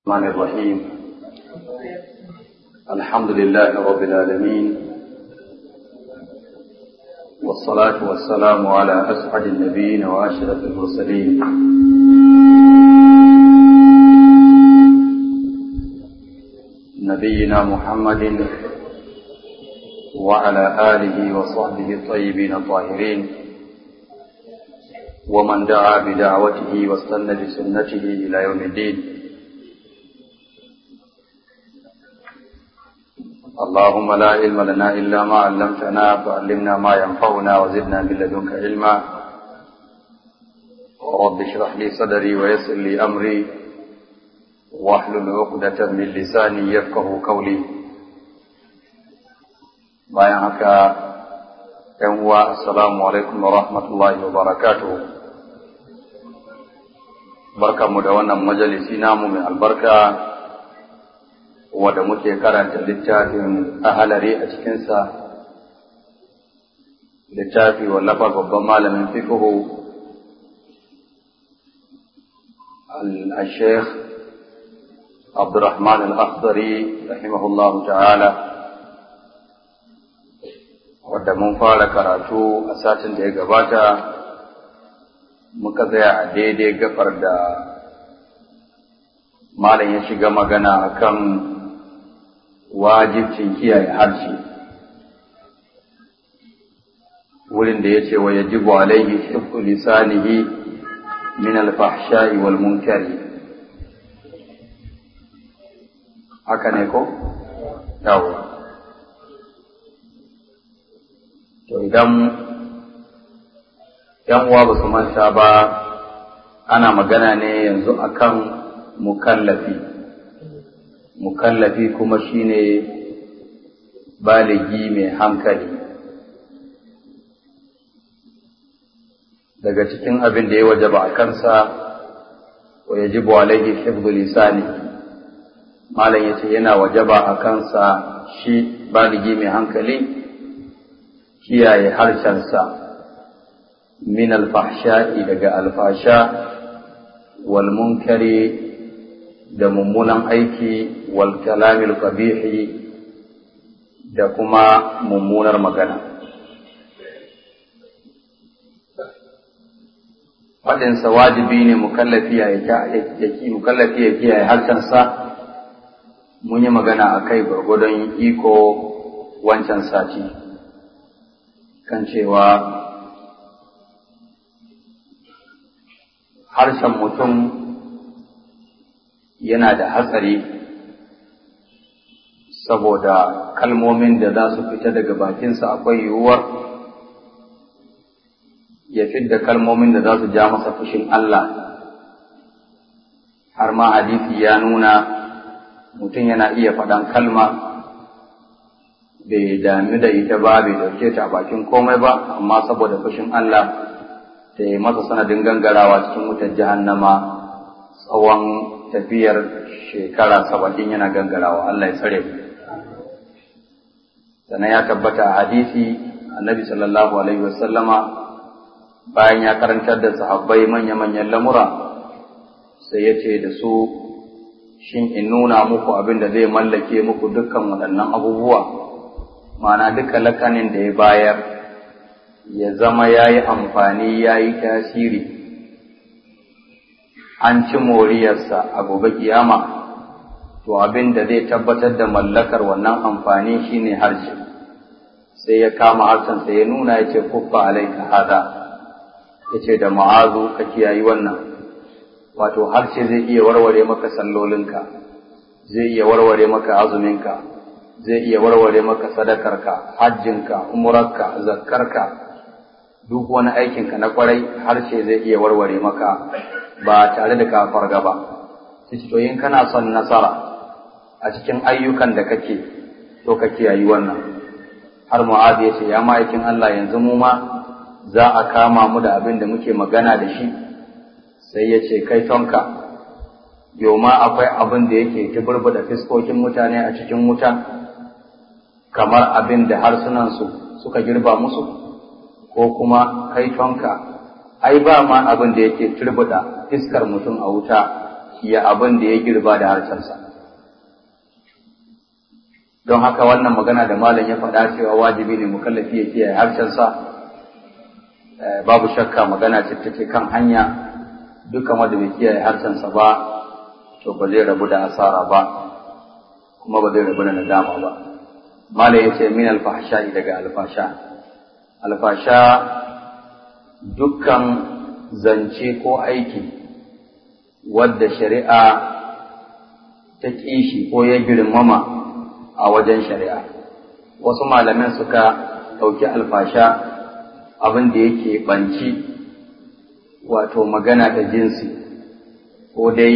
الرحمن الرحيم الحمد لله رب العالمين والصلاة والسلام على أسعد النبيين وأشرف المرسلين نبينا محمد وعلى آله وصحبه الطيبين الطاهرين ومن دعا بدعوته واستنى بسنته إلى يوم الدين اللهم لا علم لنا إلا ما علمتنا فعلمنا ما ينفعنا وزدنا من لدنك علما رب اشرح لي صدري ويسر لي أمري واحلل عقدة من لساني يفقه قولي bayan haka ‘yan uwa assalamu alaikum wa rahmatullahi wa barakatuhu barkanmu da wannan majalisi namu mai albarka wadda muke karanta littafin ahalari a cikinsa littafi wallafa babban malamin fiqhu al-sheikh abdurrahman al-akhdari rahimahullahu ta'ala wadda mun fara karatu a satin da ya gabata muka tsaya a daidai gafar da malam ya shiga magana akan wajibcin kiyaye harshe wurin da ya ce wa yajibu alaihi hifzu lisanihi min alfahsha'i wal munkari haka ne ko yawo to idan yan uwa ba su manta ba ana magana ne yanzu akan mukallafi mukallafi kuma shine baligi mai hankali daga cikin abin da ya wajaba a kansa wa yajibu alaihi hifdhu lisani malam yace yana wajaba a kansa shi baligi mai hankali kiyaye harshensa min alfahsha'i daga alfasha wal munkari da mummunan aiki wal kalamil qabihi da kuma mummunar magana faɗinsa wajibi ne mukallafi ya ki mukallafi ya kiyaye harshensa mun yi magana a kai gwargwadon iko wancan sati kan cewa harshen mutum yana da hatsari saboda kalmomin da za su fita daga bakinsa akwai yiwuwar ya fidda kalmomin da za su ja masa fushin Allah har ma hadisi ya nuna mutum yana iya faɗan kalma bai dami da ita ba bai ɗauke ta a bakin komai ba amma saboda fushin Allah ta yi masa sanadin gangarawa cikin wutar jahannama tsawon tafiyar shekara saba'in yana gangarawa Allah ya tsare sannan ya tabbata a hadisi annabi sallallahu alaihi wasallama bayan ya karantar da sahabbai manya-manyan lamura sai ya ce da su shin in nuna muku abin da zai mallake muku dukkan waɗannan abubuwa ma'ana duka lakanin da ya bayar ya zama ya yi amfani ya yi tasiri an ci moriyarsa a gobe kiyama to abin da zai tabbatar da mallakar wannan amfani shine harshe sai ya kama harshensa ya nuna ya ce kuffa alaika hada ya ce da ma'azu ka kiyayi wannan wato harshe zai iya warware maka sallolinka zai iya warware maka azuminka zai iya warware maka sadakarka hajjinka umurarka zakkarka duk wani aikinka na kwarai harshe zai iya warware maka ba tare da ka farga ba to in kana son nasara a cikin ayyukan da kake to ka kiyayi wannan har mu'adh ya ce ya ma'aikin Allah yanzu mu ma za a kama mu da abin da muke magana da shi sai ya ce kai tonka yau ma akwai abin da yake da fiskokin mutane a cikin wuta kamar abin da harsunansu suka girba musu ko kuma kai tonka ai ba ma abin da yake turbuda fiskar mutum a wuta ya abin da ya girba da harshensa don haka wannan magana da malam ya faɗa cewa wajibi ne mukallafi ya kiyaye harshensa babu shakka magana ce take kan hanya dukkan wanda bai kiyaye harshensa ba to ba zai rabu da asara ba kuma ba zai rabu da nadama ba malam ya ce min alfahsha daga alfasha alfasha dukkan zance ko aiki wadda shari'a ta kishi ko ya girmama a wajen shari'a wasu malaman suka ɗauki alfasha abin da yake banci wato magana ta jinsi ko dai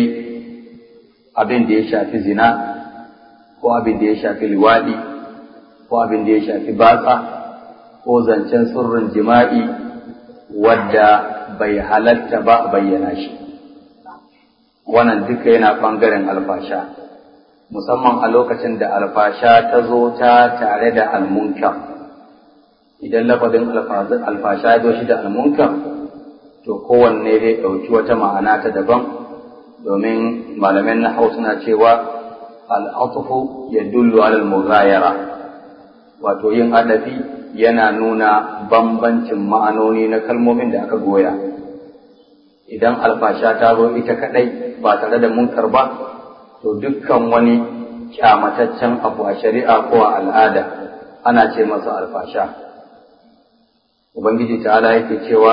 abin da ya shafi zina ko abin da ya shafi liwaɗi ko abin da ya shafi batsa ko zancen sirrin jima'i wadda bai halatta ba a bayyana shi wannan duka yana ɓangaren alfasha musamman a lokacin da alfasha ta zo ta tare da almunkar idan lafazin alfasha ya zo shi da almunkar to kowanne zai ɗauki wata ma'ana ta daban domin malamin na suna cewa al'atufu ya dullu alal mughayara wato yin adafi yana nuna bambancin ma'anoni na kalmomin da aka goya idan alfasha ta zo ita kadai ba tare da munkar ba to dukkan wani kyamataccen abu a shari'a ko a al'ada ana ce masa alfasha ubangiji ta'ala yake cewa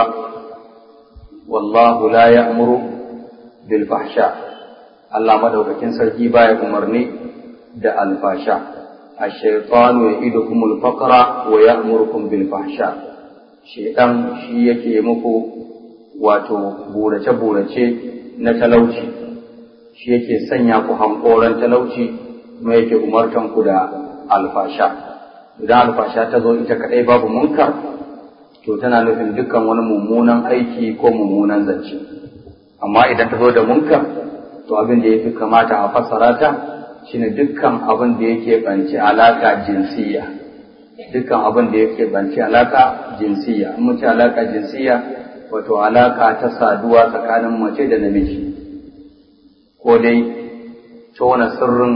wallahu la ya'muru bil fahsha Allah madaukakin sarki baya umarni da alfasha ash-shaytanu ya'idukumul faqra wa ya'murukum bil fahsha shaytan shi yake muku wato burace burace na talauci shi yake sanya ku hankoran talauci kuma yake umartan ku da alfasha idan alfasha ta zo ita kadai babu munkar to tana nufin dukkan wani mummunan aiki ko mummunan zance amma idan ta zo da munkar to abin da yafi kamata a fassara ta shine dukkan abin da yake banci alaka jinsiya dukkan abin da yake banci alaka jinsiya mun ce alaka jinsiya wato alaka ta saduwa tsakanin mace da namiji ko dai tona sirrin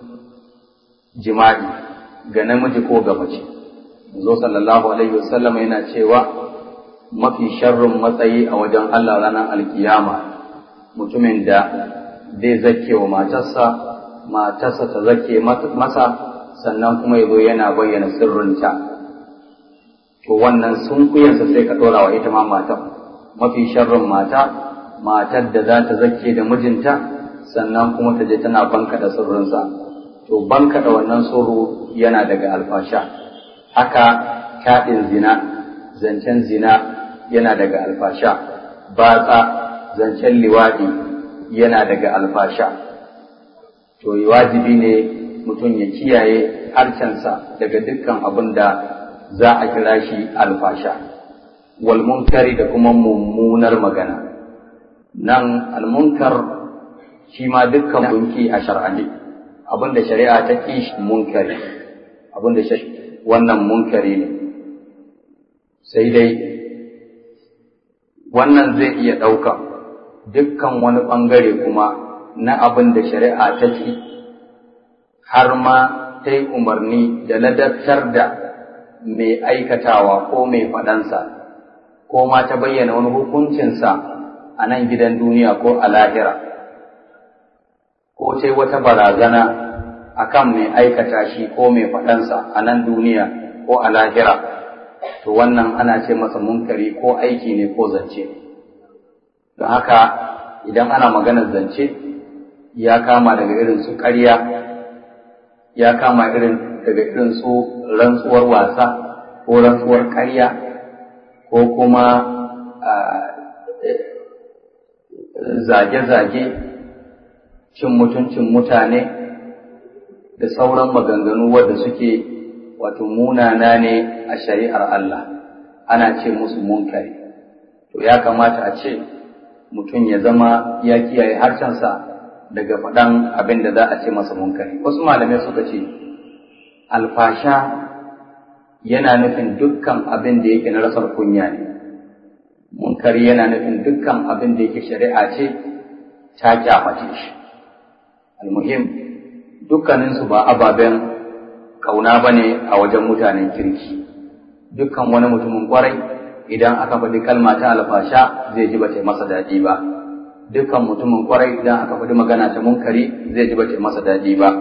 jima'i ga namiji ko ga mace. Zo sallallahu Alaihi wasallam yana cewa mafi sharrin matsayi a wajen Allah ranar alkiyama mutumin da zai zake wa matarsa, matarsa ta zake masa sannan kuma ya zo yana bayyana sirrinta. To wannan sun kuyansa sai ka ɗora wa ita ma matar. Mafi sharrin mata, matar da za ta zake da mijinta sannan kuma ta je tana bankaɗa sirrinsa to bankaɗa wannan sirru yana daga alfasha haka kaɗin zina zancen zina yana daga alfasha batsa zancen liwaɗi yana daga alfasha to wajibi ne mutum ya kiyaye harcensa daga dukkan abin da za a kira shi alfasha wal munkari da kuma mummunar magana nan almunkar shi ma dukkan bunki a shar'ani abin da shari'a ta ki shi munkari abin da wannan munkari ne sai dai wannan zai iya ɗauka dukkan wani ɓangare kuma na abin da shari'a ta ki har ma ta yi umarni da ladabtar da mai aikatawa ko mai faɗansa ko ma ta bayyana wani hukuncinsa a nan gidan duniya ko a lahira. ko sai wata barazana akan mai aikata shi ko mai faɗansa a nan duniya ko a lahira to wannan ana ce masa munkari ko aiki ne ko zance don haka idan ana maganar zance ya kama daga irin su ƙarya ya kama irin daga irin su rantsuwar wasa ko rantsuwar ƙarya ko kuma zage-zage cin mutuncin mutane da sauran maganganu wadda suke wato munana ne a shari'ar Allah ana ce musu munkari to ya kamata a ce mutum ya zama ya kiyaye harshensa daga faɗan abin da za a ce masa munkari wasu malamai suka ce alfasha yana nufin dukkan abin da yake na rasar kunya ne munkari yana nufin dukkan abin da yake shari'a ce ta kyamace shi almuhim dukkaninsu ba ababen kauna ba ne a wajen mutanen kirki dukkan wani mutumin kwarai idan aka faɗi kalma ta alfasha zai ji bata masa daɗi ba dukkan mutumin kwarai idan aka faɗi magana ta munkari zai ji bata masa daɗi ba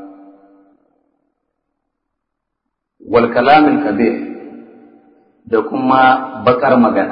wal kalamin kabir da kuma bakar magana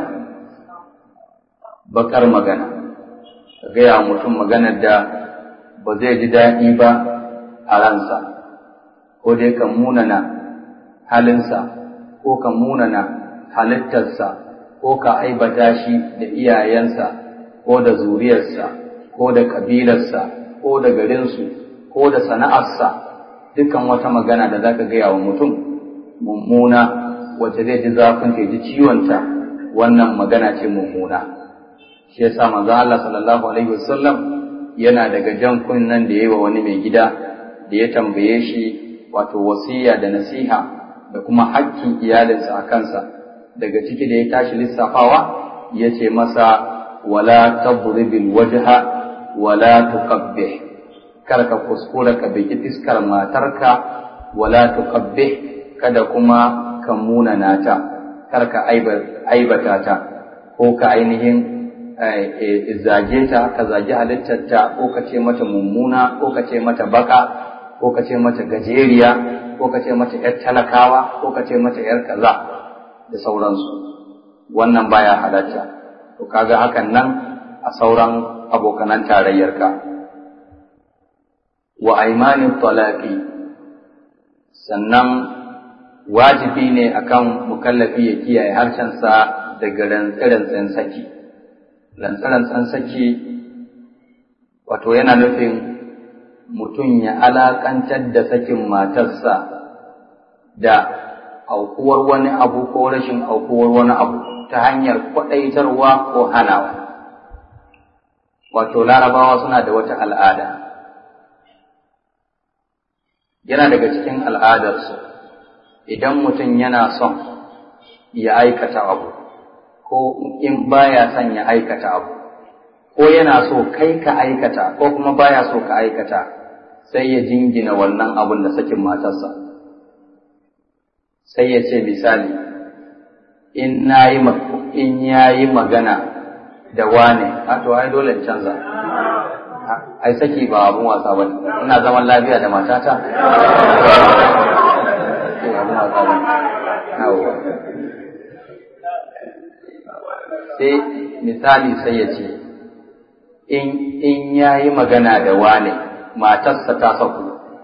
bakar magana ka gaya mutum maganar da ba zai ji daɗi ba a ransa ko dai kan munana halinsa ko kan munana halittarsa ko ka aibata shi da iyayensa ko da zuriyarsa ko da kabilarsa ko da garinsu ko da sana'arsa dukkan wata magana da za ka gaya wa mutum mummuna wacce zai ji zafin ta ji ciwonta wannan magana ce mummuna shi yasa manzo Allah sallallahu alaihi wasallam yana daga jan kunnan da yayi wa wani mai gida da ya tambaye shi wato wasiya da nasiha da kuma hakkin iyalinsa a kansa daga ciki da ya tashi lissafawa ya ce masa wala tadribil wajha wala tuqabbih kar ka kuskura ka biki fiskar matarka wala tuqabbih kada kuma ka munana ta kar ka aibata ta ko ka ainihin zage ta ka zagi halittarta ko ka ce mata mummuna ko ka ce mata baka ko ka ce mata gajeriya ko ka ce mata yar talakawa ko ka ce mata yar kaza da sauransu wannan baya halatta to kaga hakan nan a sauran abokanan tarayyarka wa aimanin talaqi sannan wajibi ne akan mukallafi ya kiyaye harshensa daga rantsarantsan saki rantsarantsan saki wato yana nufin mutum ya alakantar da sakin matarsa da aukuwar wani abu ko rashin aukuwar wani abu ta hanyar kwaɗaitarwa ko hanawa wato larabawa suna da wata al'ada yana daga cikin al'adarsu idan mutum yana son ya aikata abu ko in baya son ya aikata abu ko yana so kai ka aikata ko kuma baya so ka aikata sai ya jingina wannan abun da sakin matarsa sai ya ce misali in nayi in yayi magana da wane a to ai dole in canza ai saki ba abun wasa ba ina zaman lafiya da matata sai misali sai ya ce in ya yi magana da wane matarsa ta saku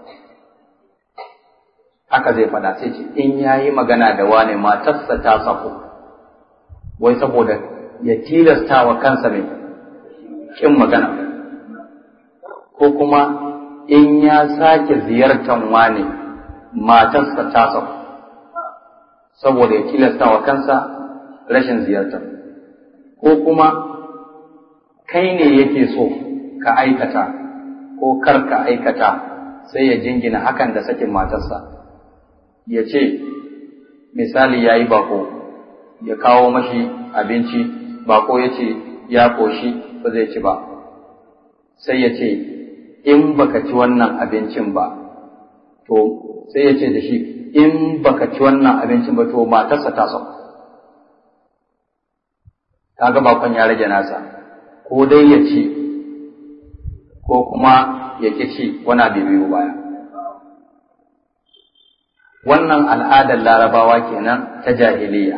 haka zai faɗa sai ce in ya yi magana da wane matarsa ta saku wai saboda ya tilasta wa kansa mai kin magana ko kuma in ya sake ziyartar wane matarsa ta saku saboda ya tilasta wa kansa rashin ziyartar ko kuma kai ne yake so ka aikata ko kar ka aikata sai ya jingina hakan da sakin matarsa ya ce misali ya yi bako ya kawo mashi abinci bako ya ce ya koshi ba zai ci ba sai ya ce in baka ci wannan abincin ba to sai ya ce da shi in baka ci wannan abincin ba to matarsa ta sauka kaga bakon ya rage nasa ko dai ya ci ko kuma ya ki ci wani abu biyu baya wannan al'adar larabawa kenan ta jahiliya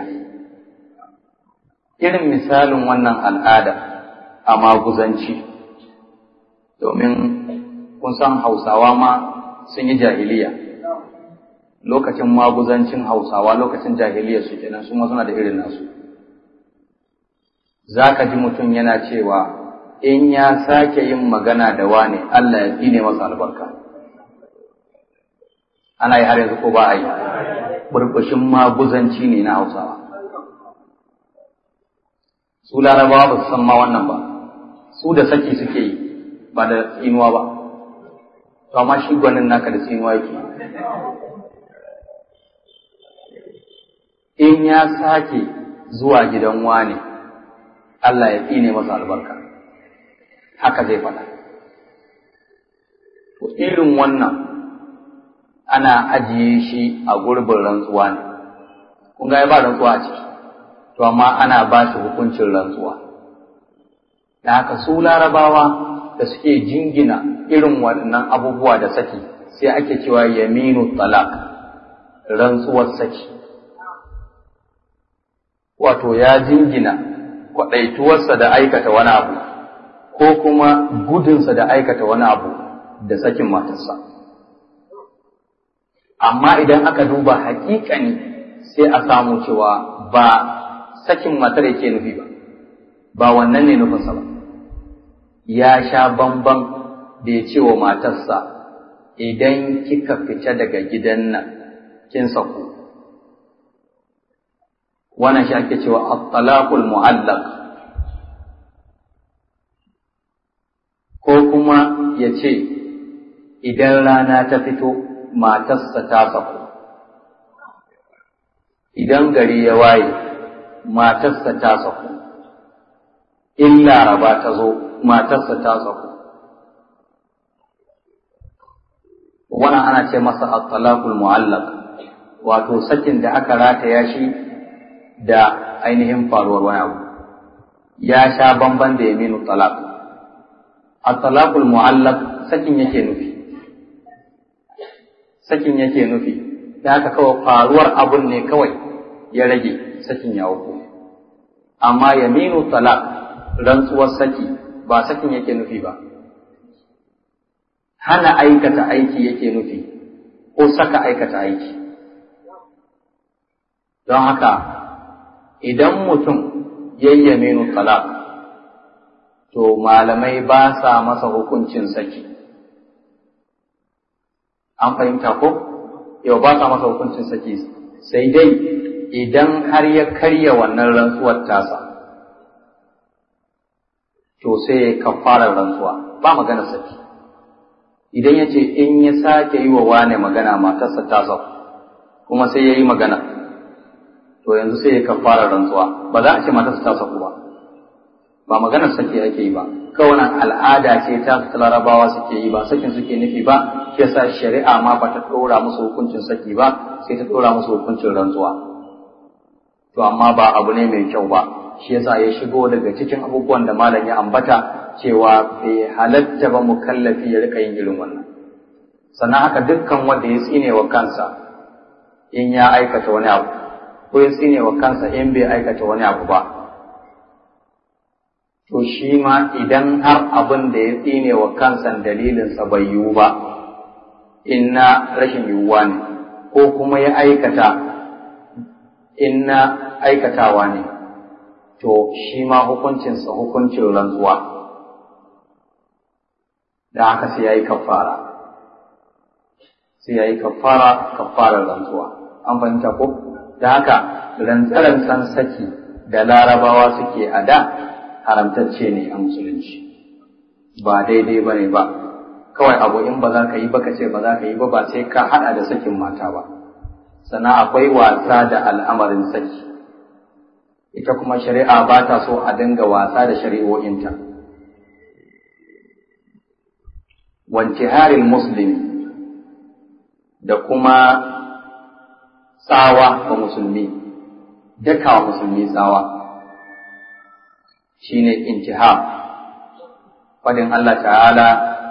irin misalin wannan al'ada a maguzanci domin kun san hausawa ma sun yi jahiliya lokacin maguzancin hausawa lokacin jahiliya su kenan su ma suna da irin nasu za ka ji mutum yana cewa in ya sake yin magana da wane Allah ya tsine masa albarka. Ana yi har yanzu ko ba a yi, burbushin maguzanci ne na Hausawa. Su larabawa ba su san ma wannan ba, su da saki suke yi ba da tsinuwa ba, to amma shi gwanin naka da tsinuwa yake. In ya sake zuwa gidan wane, Allah ya tsine masa albarka. haka zai faɗa to irin wannan ana ajiye shi a gurbin rantsuwa ne kun ga ba rantsuwa a ciki to amma ana ba shi hukuncin rantsuwa da haka su larabawa da suke jingina irin waɗannan abubuwa da saki sai ake cewa yaminu talak rantsuwar saki wato ya jingina kwaɗaituwarsa da aikata wani abu ko kuma gudunsa da aikata wani abu da sakin matarsa amma idan aka duba haƙiƙani sai a samu cewa ba sakin matar yake nufi ba ba wannan ne nufinsa ba ya sha bamban da ya ce wa matarsa idan kika fita daga gidan nan kin saku wannan shi ake cewa at-talaqul mu'allaq ko kuma ya ce idan rana ta fito matarsa ta saku idan gari ya waye matarsa ta saku in laraba ta zo matarsa ta saku wannan ana ce masa at-talaqul mu'allaq wato sakin da aka rataya shi da ainihin faruwar wani abu ya sha bamban da yaminu talaq at-talaqul mu'allaq sakin yake nufi sakin yake nufi da haka kawai faruwar abun ne kawai ya rage sakin ya uku amma yaminu talaq rantsuwar saki ba sakin yake nufi ba hana aikata aiki yake nufi ko saka aikata aiki don haka idan mutum yayyaminu talaq to malamai ba sa masa hukuncin saki an fahimta ko yau ba sa masa hukuncin saki sai dai idan har ya karya wannan rantsuwar tasa to sai ya kafara rantsuwa ba magana saki idan ya ce in ya sake yi wa wane magana matarsa ta sau kuma sai ya yi magana to yanzu sai ya kafara rantsuwa ba za a ce matarsa ta sauku ba ba maganar saki ake yi ba kawai al'ada ce ta su larabawa suke yi ba sakin suke nufi ba shi yasa shari'a ma ba ta ɗora musu hukuncin saki ba sai ta ɗora musu hukuncin rantsuwa to amma ba abu ne mai kyau ba shi yasa ya shigo daga cikin abubuwan da malam ya ambata cewa bai halatta ba mukallafi ya rika yin irin wannan sannan haka dukkan wanda ya tsine wa kansa in ya aikata wani abu ko ya tsine wa kansa in bai aikata wani abu ba to shi ma idan har abin da ya tsine wa kansa dalilinsa bai yiwu ba in na rashin yiwuwa ne ko kuma ya aikata in na aikatawa ne to shi ma hukuncinsa hukuncin rantsuwa da haka sai ya yi kafara sai ya yi kafara kafarar rantsuwa an fahimta ko da haka rantsarantsan saki da larabawa suke a da haramtacce ne a musulunci ba daidai ba ne ba kawai abu in ba za ka yi ba ka ce ba za ka yi ba ba sai ka haɗa da sakin mata ba sannan akwai wasa da al'amarin saki ita kuma shari'a ba ta so a dinga wasa da shari'o'inta wance harin musulmi da kuma tsawa wa musulmi daka wa musulmi tsawa shine intihar fadin Allah ta'ala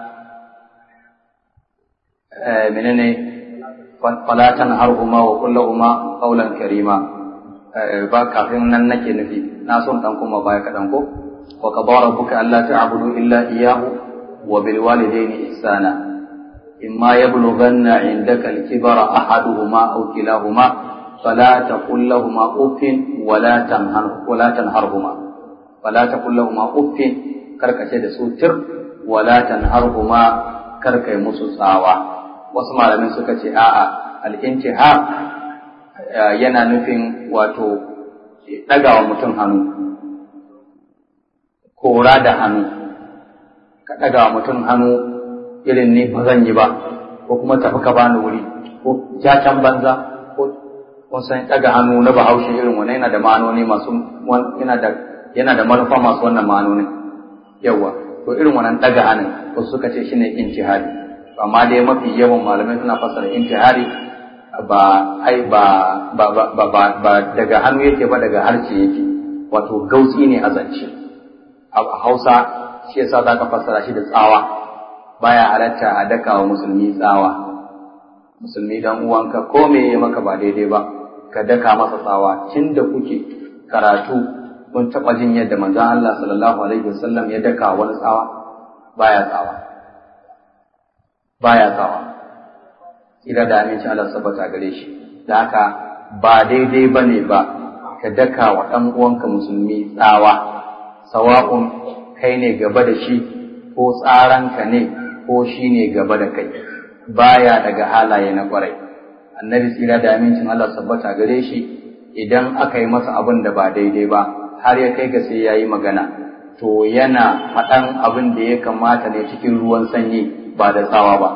menene fala tanharhuma wa kullahuma qawlan karima ba kafin nan nake nufi na son dan kuma baya kadan ko wa qadara rabbuka alla ta'budu illa iyyahu wa bil walidayni ihsana imma yablughanna 'indaka al-kibara ahaduhuma aw kilahuma fala taqul lahumā uffin wa la tanhar wa la tanharhuma fala taqul lahumā uffin karkace da su tir wa la tanharhuma karkai musu tsawa wasu malamin suka ce a'a al-intihar yana nufin wato ɗaga wa mutum hannu, kora da hannu, ka ɗaga wa mutum hannu irin ne ba zan yi ba, ko kuma tafi ka bani wuri, ko jacan banza, ko kun san ɗaga hannu na bahaushe irin wani yana da ma'anoni masu yana da yana da manufa masu wannan ma'anonin. Yawwa, to irin wannan daga hannun wasu suka ce shine intihari amma dai mafi yawan malamai suna fassara intihari ba ai ba ba ba ba, ba daga hannu yake ba daga harshe yake wato gautsi ne a zance a Hausa shi yasa zaka fassara shi da tsawa baya halatta a daka wa musulmi tsawa musulmi dan uwanka ko me ya maka ba daidai ba ka daka masa tsawa tun da kuke karatu kun taɓa jin yadda manzon Allah sallallahu alaihi wasallam ya daka wani tsawa baya tsawa baya tsawa ira da aminci Allah sabata gare shi da haka ba daidai bane ba ka daka wa ɗan uwanka musulmi tsawa sawa'un kai ne gaba da shi ko tsaranka ne ko shi ne gaba da kai baya daga halaye na kwarai annabi tsira da amincin Allah sabbata gare shi idan aka yi masa abin da ba daidai ba har ya kai ga sai ya yi magana to yana faɗan abin da ya kamata ne cikin ruwan sanyi ba da tsawa ba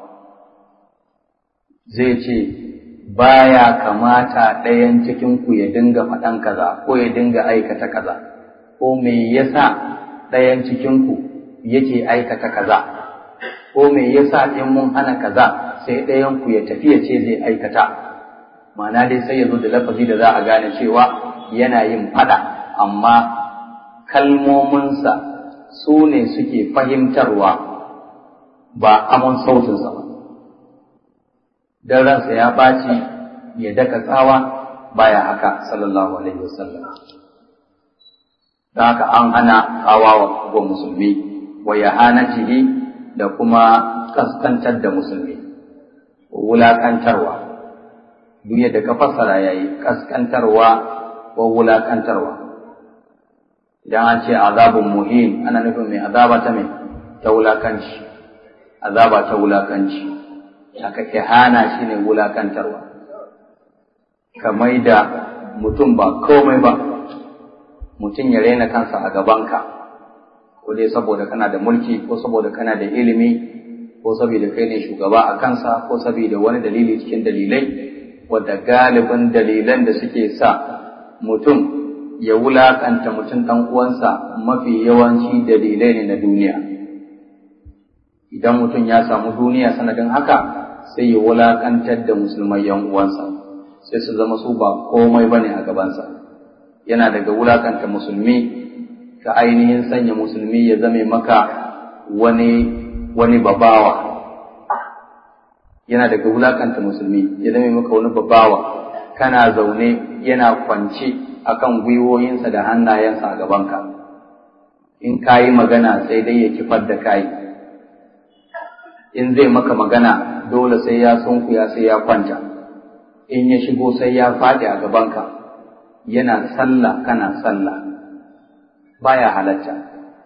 zai ce baya kamata ɗayan cikin ku ya dinga faɗan kaza ko ya dinga aikata kaza ko me yasa ɗayan cikin ku yake aikata kaza ko me yasa in mun hana kaza sai ɗayan ku ya tafi ya ce zai aikata ma'ana dai sai ya zo da lafazi da za a gane cewa yana yin fada amma kalmominsa su ne suke fahimtarwa ba amon sautinsa ba don ransa ya ɓaci ya daka tsawa baya haka sallallahu alaihi wasallam don haka an hana tsawa wa musulmi wa ya hana da kuma kaskantar da musulmi wulaƙantarwa duk yadda ka fassara ya yi kaskantarwa ko wulaƙantarwa idan an ce azabun muhin ana nufin mai azaba ta mai ta wulaƙanci azaba ta wulaƙanci haka ihana shi ne wulaƙantarwa ka mai da mutum ba komai ba mutum ya raina kansa a gabanka ko dai saboda kana da mulki ko saboda kana da ilimi ko saboda kai ne shugaba a kansa ko saboda wani dalili cikin dalilai wadda galibin dalilan da suke sa mutum ya wulakanta mutum ɗan uwansa mafi yawanci dalilai ne na duniya idan mutum ya samu duniya sanadin haka sai ya wulakantar da musulmai yan uwansa sai su zama su ba komai bane a gabansa yana daga wulakanta musulmi ka ainihin sanya musulmi ya zame maka wani wani babawa yana daga wulakanta musulmi ya zame maka wani babawa kana zaune yana kwance akan gwiwoyinsa da hannayensa a gabanka in ka yi magana sai dai ya kifar da kai in zai maka magana dole sai ya sunkuya sai ya kwanta in ya shigo sai ya faɗi a gabanka yana sallah kana sallah baya halatta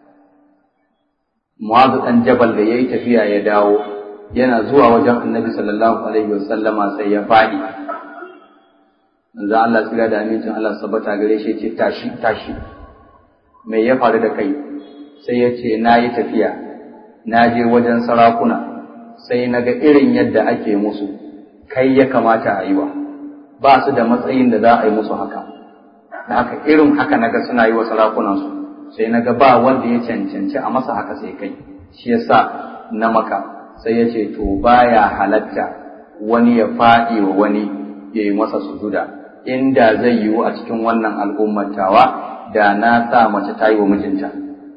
Mu'azu ɗan Jabal da yayi tafiya ya dawo yana zuwa wajen Annabi sallallahu alaihi wasallama sai ya faɗi manzo Allah tsira da amincin Allah sabata gare shi ce tashi tashi me ya faru da kai sai ya ce na yi tafiya na je wajen sarakuna sai na ga irin yadda ake musu kai ya kamata a yi wa ba su da matsayin da za a yi musu haka da haka irin haka naga suna yi wa sarakunansu sai naga ba wanda ya cancanci a masa haka sai kai shi yasa na maka sai ya ce to baya halatta wani ya faɗi wa wani ya yi masa sujuda inda zai yiwu a cikin wannan al'ummar tawa da na sa mace ta yi wa mijinta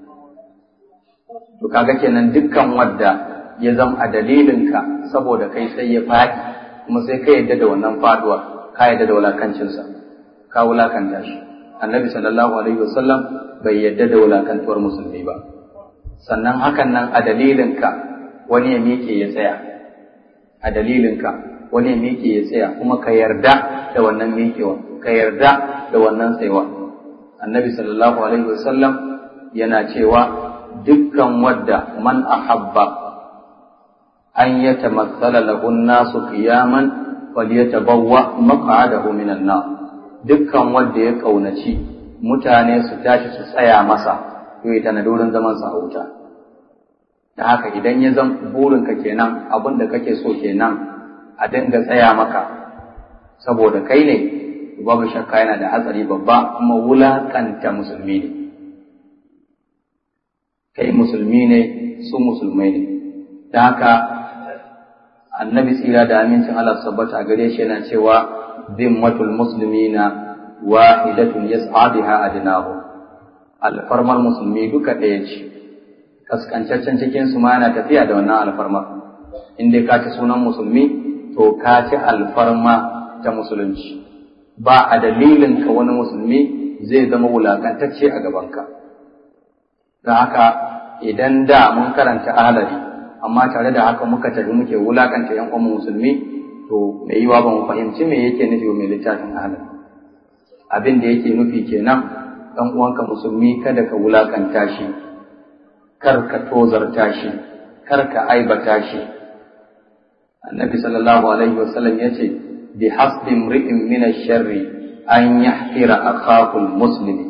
to kaga kenan dukkan wadda ya zama a dalilinka saboda kai sai ya faɗi kuma sai ka yadda da wannan faduwa ka yadda da wulakancinsa ka wulakanta shi annabi sallallahu alaihi wasallam bai yadda da wulakantuwar musulmi ba sannan hakan nan a dalilinka wani ya miƙe ya tsaya a dalilinka wani ya miƙe ya tsaya kuma ka yarda da wannan miƙewa ka yarda da wannan tsayuwa annabi sallallahu alaihi wasallam yana cewa dukkan wadda man ahabba an yatamassala lahu an-nasu qiyaman falyatabawwa maq'adahu minan nar dukkan wanda ya kaunaci mutane su tashi su tsaya masa to ya tana wurin zaman sa a wuta da haka idan ya zan burinka kenan abin da kake so kenan a dinga tsaya maka saboda kai ne babu shakka yana da hatsari babba kuma wulakanta musulmi ne kai musulmi ne su musulmai ne da haka annabi tsira da amincin Allah sabbata a gare shi yana cewa zimmatul muslimina wahidatun yas'a biha adnahu alfarmar musulmi duka ɗaya ce kaskancaccen cikin su ma yana tafiya da wannan alfarmar in dai ka ci sunan musulmi to ka ci alfarma ta musulunci ba a dalilin ka wani musulmi zai zama wulakantacce a gabanka don haka idan da mun karanta ahalari amma tare da haka muka tafi muke wulakanta yan uwan musulmi to mai yiwa ba mu fahimci me yake nufi mai littafin ahalari abin da yake nufi kenan dan uwanka musulmi kada ka wulakanta shi kar ka tozarta shi kar ka aibata shi annabi sallallahu alaihi wasallam yace bi hasbi imri'in min ash-sharri an yahqira akhahu al-muslimi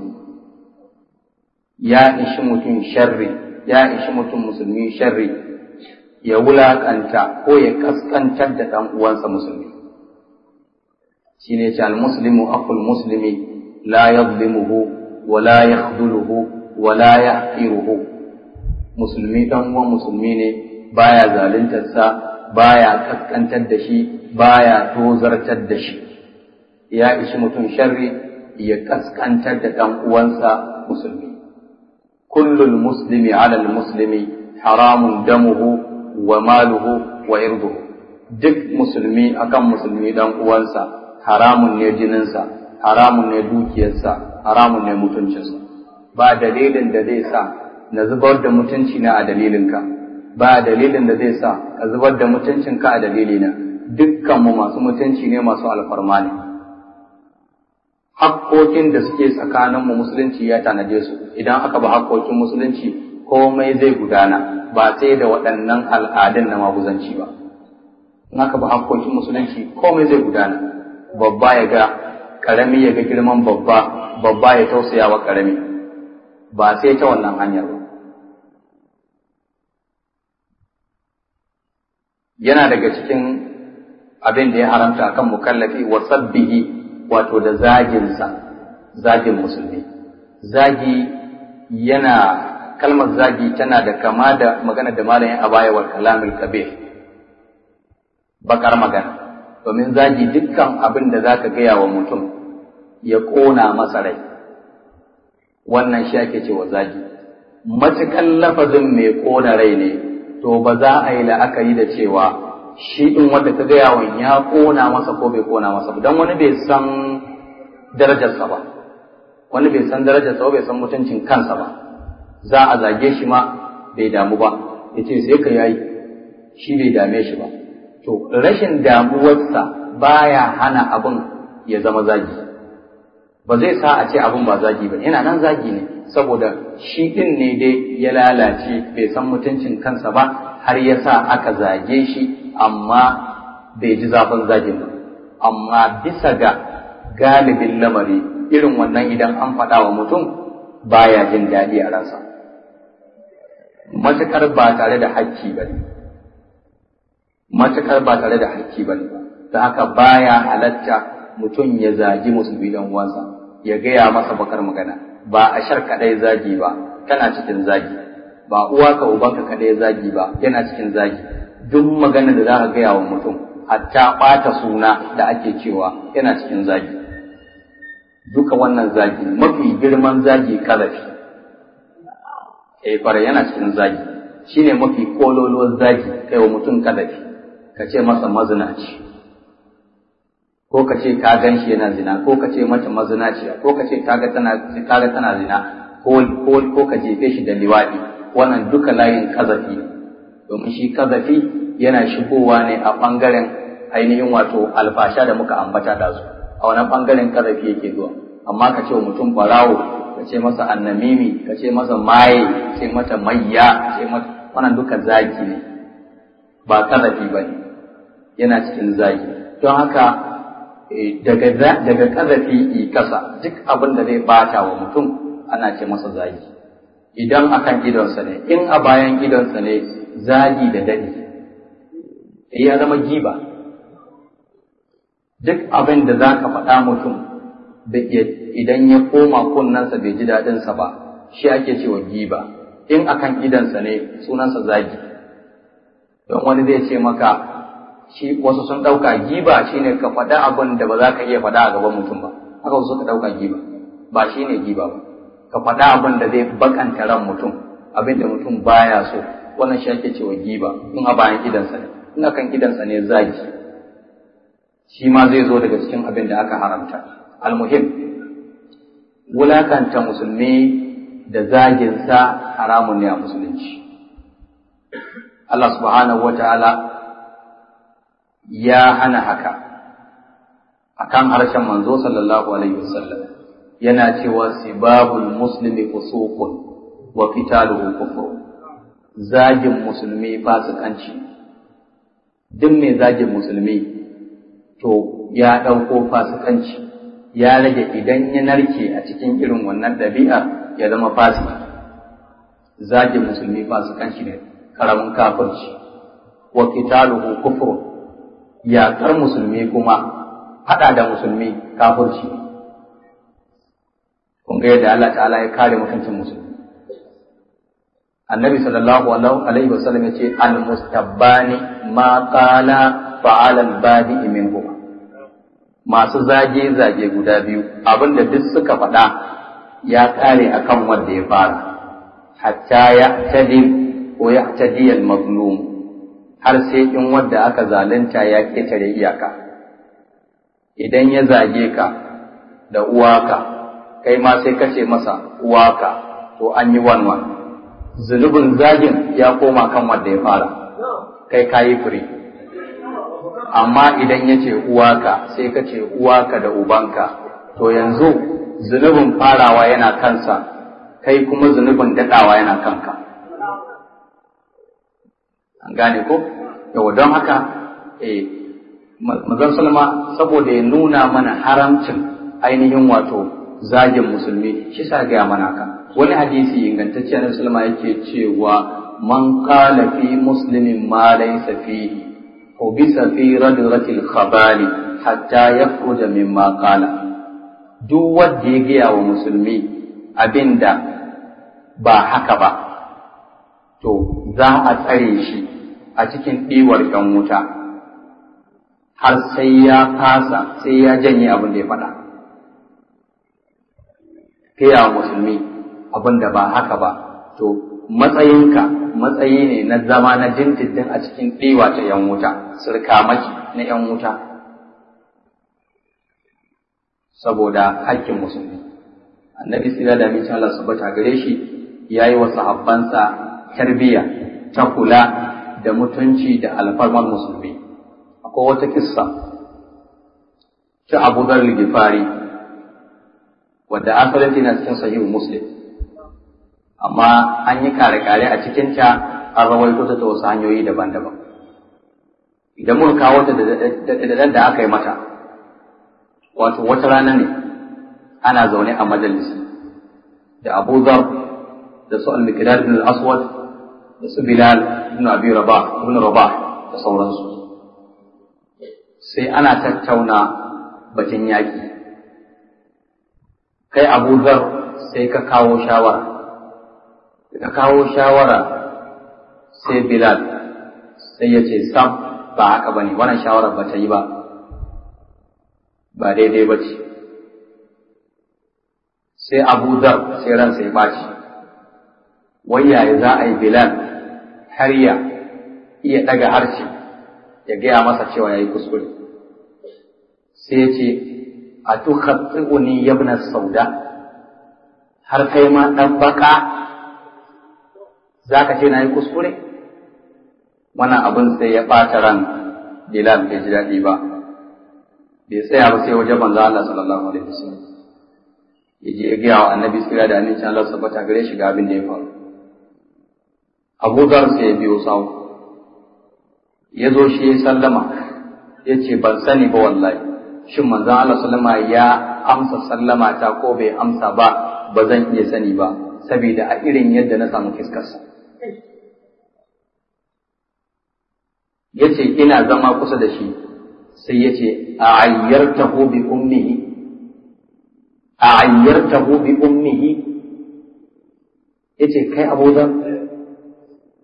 ya ishi mutum sharri ya ishi mutum musulmi sharri ya wulakanta ko ya kaskantar da dan uwansa musulmi shine ce al-muslimu akhul muslimi la yadhlimuhu wa la yakhdhuluhu wa la yahqiruhu musulmi dan uwan musulmi ne baya zaluntarsa baya kaskantar da shi baya tozartar da shi ya ishi mutum sharri ya kaskantar da dan uwansa musulmi kullul muslimi ala muslimi haramun damuhu wa maluhu wa irduhu duk musulmi akan musulmi dan uwansa haramun ne jininsa haramun ne dukiyarsa haramun ne mutuncinsa ba dalilin da zai sa na zubar da mutunci na a dalilinka ba dalilin da zai sa ka zubar da mutuncinka a dalilina dukkanmu masu mutunci ne masu alfarma ne hakkokin da suke tsakaninmu musulunci ya tanaje su idan aka ba hakkokin musulunci komai zai gudana ba sai da waɗannan al'adun na maguzanci ba in aka ba hakkokin musulunci komai zai gudana babba ya ga karami ya ga girman babba babba ya tausaya wa karami ba sai ta wannan hanyar ba yana daga cikin abin da ya haramta akan mukallafi wa sabbihi wato da zaginsa zagin musulmi zagi yana kalmar zagi tana da kama da magana da malayin abaya wal kalamul kabir bakar magana domin zagi dukkan abin da zaka gaya wa mutum ya kona masa rai wannan shi ake cewa zagi matukan lafazin mai kona rai ne to ba za a yi la'akari da cewa shi ɗin wanda ka gaya wa ya ƙona masa ko bai ƙona masa ba don wani bai san darajarsa ba wani bai san darajarsa ba bai san mutuncin kansa ba za a zage shi ma bai damu ba ya ce sai ka yayi shi bai dame shi ba to rashin damuwarsa baya hana abin ya zama zagi ba zai sa a ce abin ba zagi ba yana nan zagi ne saboda shi ɗin ne dai ya lalace bai san mutuncin kansa ba har ya sa aka zage shi amma bai ji zafin zagin ba amma bisa ga galibin lamari irin wannan idan an faɗa wa mutum baya jin daɗi a ransa matuƙar ba tare da hakki ba ne matuƙar ba tare da hakki ba ne da haka baya halatta mutum ya zagi musulmi dan uwansa ya gaya masa bakar magana ba a shar kaɗai zagi ba tana cikin zagi ba uwa ka ubanka kaɗai zagi ba yana cikin zagi duk magana da za ka gaya wa mutum hatta ɓata suna da ake cewa yana cikin zagi duka wannan zagi mafi girman zagi kalafi eh fara yana cikin zagi shine mafi kololuwar zagi kai wa mutum kalafi ka ce masa mazinaci ko ka ce ka gan shi yana zina ko ka ce mata mazinaciya ko ka ce kaga tana kaga tana zina ko ko ka jefe shi da liwadi wannan duka layin kazafi domin shi kazafi yana shigowa ne a ɓangaren ainihin wato alfasha da muka ambata da su a wannan ɓangaren kazafi yake zuwa amma ka ce wa mutum barawo ka ce masa annamimi ka ce masa maye ka ce mata mayya ce mata wannan duka zagi ne ba kazafi ba ne yana cikin zagi don haka daga daga kazafi i kasa duk abin da zai bata wa mutum ana ce masa zagi idan akan idonsa ne in a bayan idonsa ne zagi da daɗi ya zama giba duk abin da za ka faɗa mutum idan ya koma kunnensa bai ji daɗinsa ba shi ake cewa giba in akan idansa ne sunansa zagi don wani zai ce maka shi wasu sun ɗauka giba shine ka faɗa abin da ba za ka iya faɗa a gaban mutum ba haka wasu suka ɗauka giba ba shine giba ba ka faɗa abin da zai bakanta ran mutum abin da mutum baya so wannan shi ake cewa giba in a bayan idansa ne in akan idansa ne zagi shi ma zai zo daga cikin abin da aka haramta almuhim wulakanta musulmi da zaginsa haramun ne a musulunci Allah subhanahu wa ta'ala ya hana haka akan harshen manzo sallallahu alaihi wasallam yana cewa sibabul muslimi fusuqun wa qitaluhu kufur zagin musulmi fasikanci duk mai zagin musulmi to ya ɗauko fasikanci ya rage idan ya narke a cikin irin wannan ɗabi'a ya zama fasiki zagin musulmi fasikanci ne karamin kafirci wa qitaluhu kufur yaƙar musulmi kuma haɗa da musulmi kafirci kun ga yadda Allah ta'ala ya kare mutuncin musulmi annabi sallallahu alaihi wasallam ya ce al-mustabbani ma qala fa'ala al-badi minhu masu zage zage guda biyu abinda duk suka faɗa ya kare akan wanda ya fara hatta ya tadi ko ya tadi al-mazlum har sai in wanda aka zalunta ya ketare iyaka idan ya zage ka da uwaka kai ma sai kace masa uwaka to an yi wanwan zunubin zagin ya koma kan wanda ya fara kai kayi firi amma idan ya ce uwaka sai ka ce uwaka da ubanka to yanzu zunubin farawa yana kansa kai kuma zunubin daɗawa yana kanka an gane ko yau don haka eh mazan salma saboda ya nuna mana haramcin ainihin wato zagin musulmi shi sa gaya mana haka wani hadisi ingantacce na musulma yake cewa man qala fi muslimin ma laysa fihi ubisa fi radratil khabali hatta yakhruja mimma qala duk wanda ya gaya wa musulmi abinda ba haka ba to za a tsare shi a cikin ɗiwar ‘yan wuta har sai ya fasa sai ya janye abin da ya faɗa gaya wa musulmi abin da ba haka ba to matsayinka matsayi ne na zama na dindindin a cikin ɗiwa ta ‘yan wuta sirkamaki na ‘yan wuta saboda haƙƙin musulmi annabi tsira da amincin Allah su bata gare shi ya yi wa sahabbansa tarbiyya ta kula da mutunci da alfarmar musulmi akwai wata kissa ta abu dhar gifari wadda asalin tana cikin sahihu muslim amma an yi kare-kare a cikinta an rawaito ta ta wasu hanyoyi daban-daban idan muka kawo ta da da aka yi mata wato wata rana ne ana zaune a majalisi da abu dhar da su al-miqdad bin al-aswad da su bilal ibn abi rabah ibn rabah da sauransu sai ana tattauna batun yaƙi kai abu dhar sai ka kawo shawara ka kawo shawara sai bilal sai ya ce sam ba haka bane wannan shawara ba ta yi ba ba daidai ba ce sai abu dhar sai ransa ya ɓaci wai yaya za a yi bilal har ya iya ɗaga harshe ya gaya masa cewa ya yi kuskure sai ya ce a tukhatsi'uni yabna sauda har kai ma ɗan baka za ka ce na yi kuskure wannan abin sai ya ɓata ran bilal bai ji daɗi ba bai tsaya ba sai wajen manzo Allah sallallahu alaihi wasallam ya je ya gaya wa annabi tsira da annabi Allah sabata gare shi ga abin da ya faru Abu Dhar sai ya biyo sawu ya zo shi ya sallama ya ce ban sani ba wallahi shin manzon Allah sallama ya amsa sallama ta ko bai amsa ba ba zan iya sani ba saboda a irin yadda na samu fiskarsa ya ce ina zama kusa da shi sai ya ce a ayyartahu bi ummihi a ayyartahu bi ummihi ya ce kai Abu Dhar